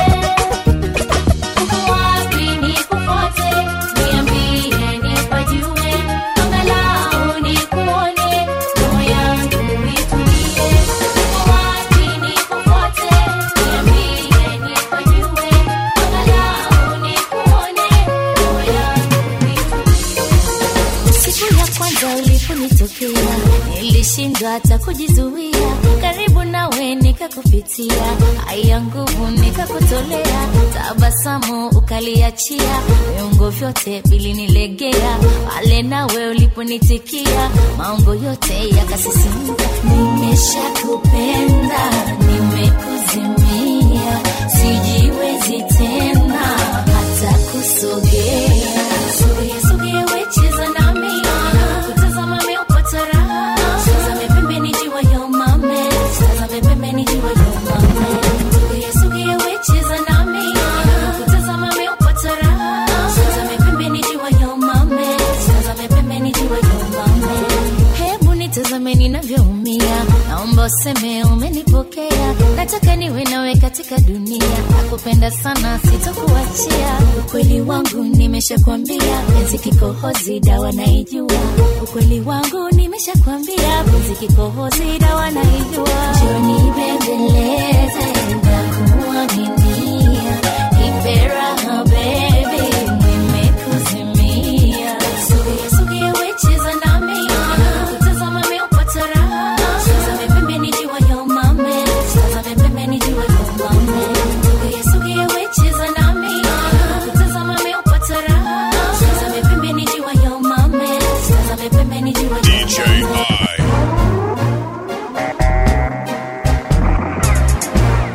Uko wapi nikufuate, niambie nipajue, angalau nikuone, roho yangu itulie. Uko wapi nikufuate, niambie nipajue, angalau nikuone, roho yangu Siku ya kwanza uliponitokea nilishindwa hata kujizuia, karibu nawe nikakupitia, haya nguvu nikakutolea, tabasamu ukaliachia, viungo vyote vilinilegea, pale nawe uliponitikia, maungo yote yakasisimka. Nimeshakupenda, nimekuzimia, sijiwezi tena hata kusogea. Sogea, sogea, we cheza nami, kutazama meupata raha. Tazame pembeni jiwa yo mame, tazame pembeni jiwa yo mame. Sogea, sogea, we cheza nami, kutazama meupata raha. Tazame pembeni jiwa yo mame, tazame pembeni jiwa yo mame. Hebu nitazame ninavyoumia, naomba useme umenipokea. Nataka niwe nawe katika dunia, nakupenda sana, sitokuachia. Ukweli wangu nimeshakwambia, penzi kikohozi, dawa naijua. Ukweli wangu nimeshakwambia, penzi kikohozi, dawa naijua. Njoni bembeleze na kuaminia, nipe raha baby, nimekuzimia. Sogea, sogea, we cheza nami, kutazama meupata raha. Tazame pembeni jiwa yo mame, tazame pembeni jiwa yo mame. Sogea, sogea, we cheza nami, kutazama meupata raha. Tazame pembeni jiwa yo mame, tazame pembeni jiwa yo DJ I.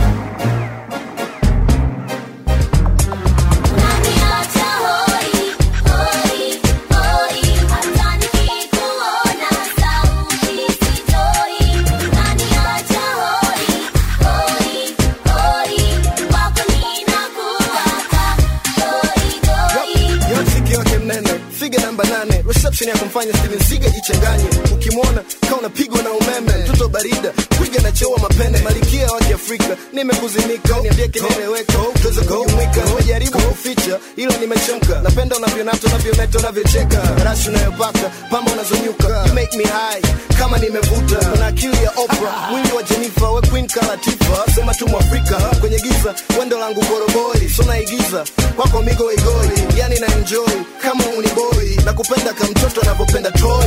tuone reception ya kumfanya Steven Seagal jichanganye ukimwona kama unapigwa na umeme mtoto barida kuiga na cheua mapene malikia wa Kiafrika nimekuzimika niambie kinaeleweka tuweze kujumuika nimejaribu kuficha ila nimechemka napenda unavyonata unavyometa unavyocheka rashi unayopaka pamba unazonyuka you make me high kama nimevuta na akili ya Oprah mwili wa Jennifer we queen kala tifa sema tu mwafrika kwenye giza wendo langu koroboi so naigiza kwako migo igoi yani na enjoy kama uniboi na kupenda kama mtoto anavyopenda toy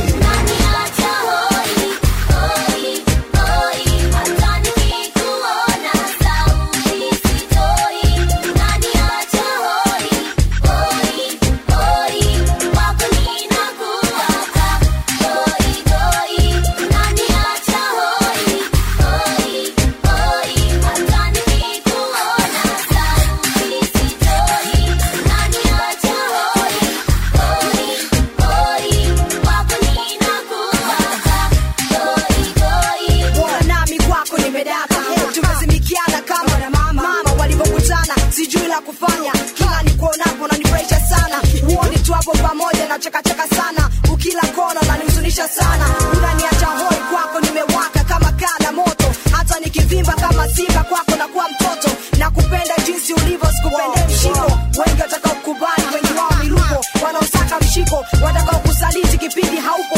Bora nami kwako nimedaka tumezimikiana kama na mama mama walivyokutana sijui la kufanya kila nikuonapo nanifurahisha sana huoni tu hapo pamoja na chekacheka sana ukila kona nanihuzunisha sana unaniacha hoi kwako nimewaka kama kaa la moto hata nikivimba kama simba kwako na kuwa mtoto na kupenda jinsi ulivyo sikupende mshiko wengi watakao kubali wengi wao miluko wanaosaka mshiko watakao kusaliti kipindi haupo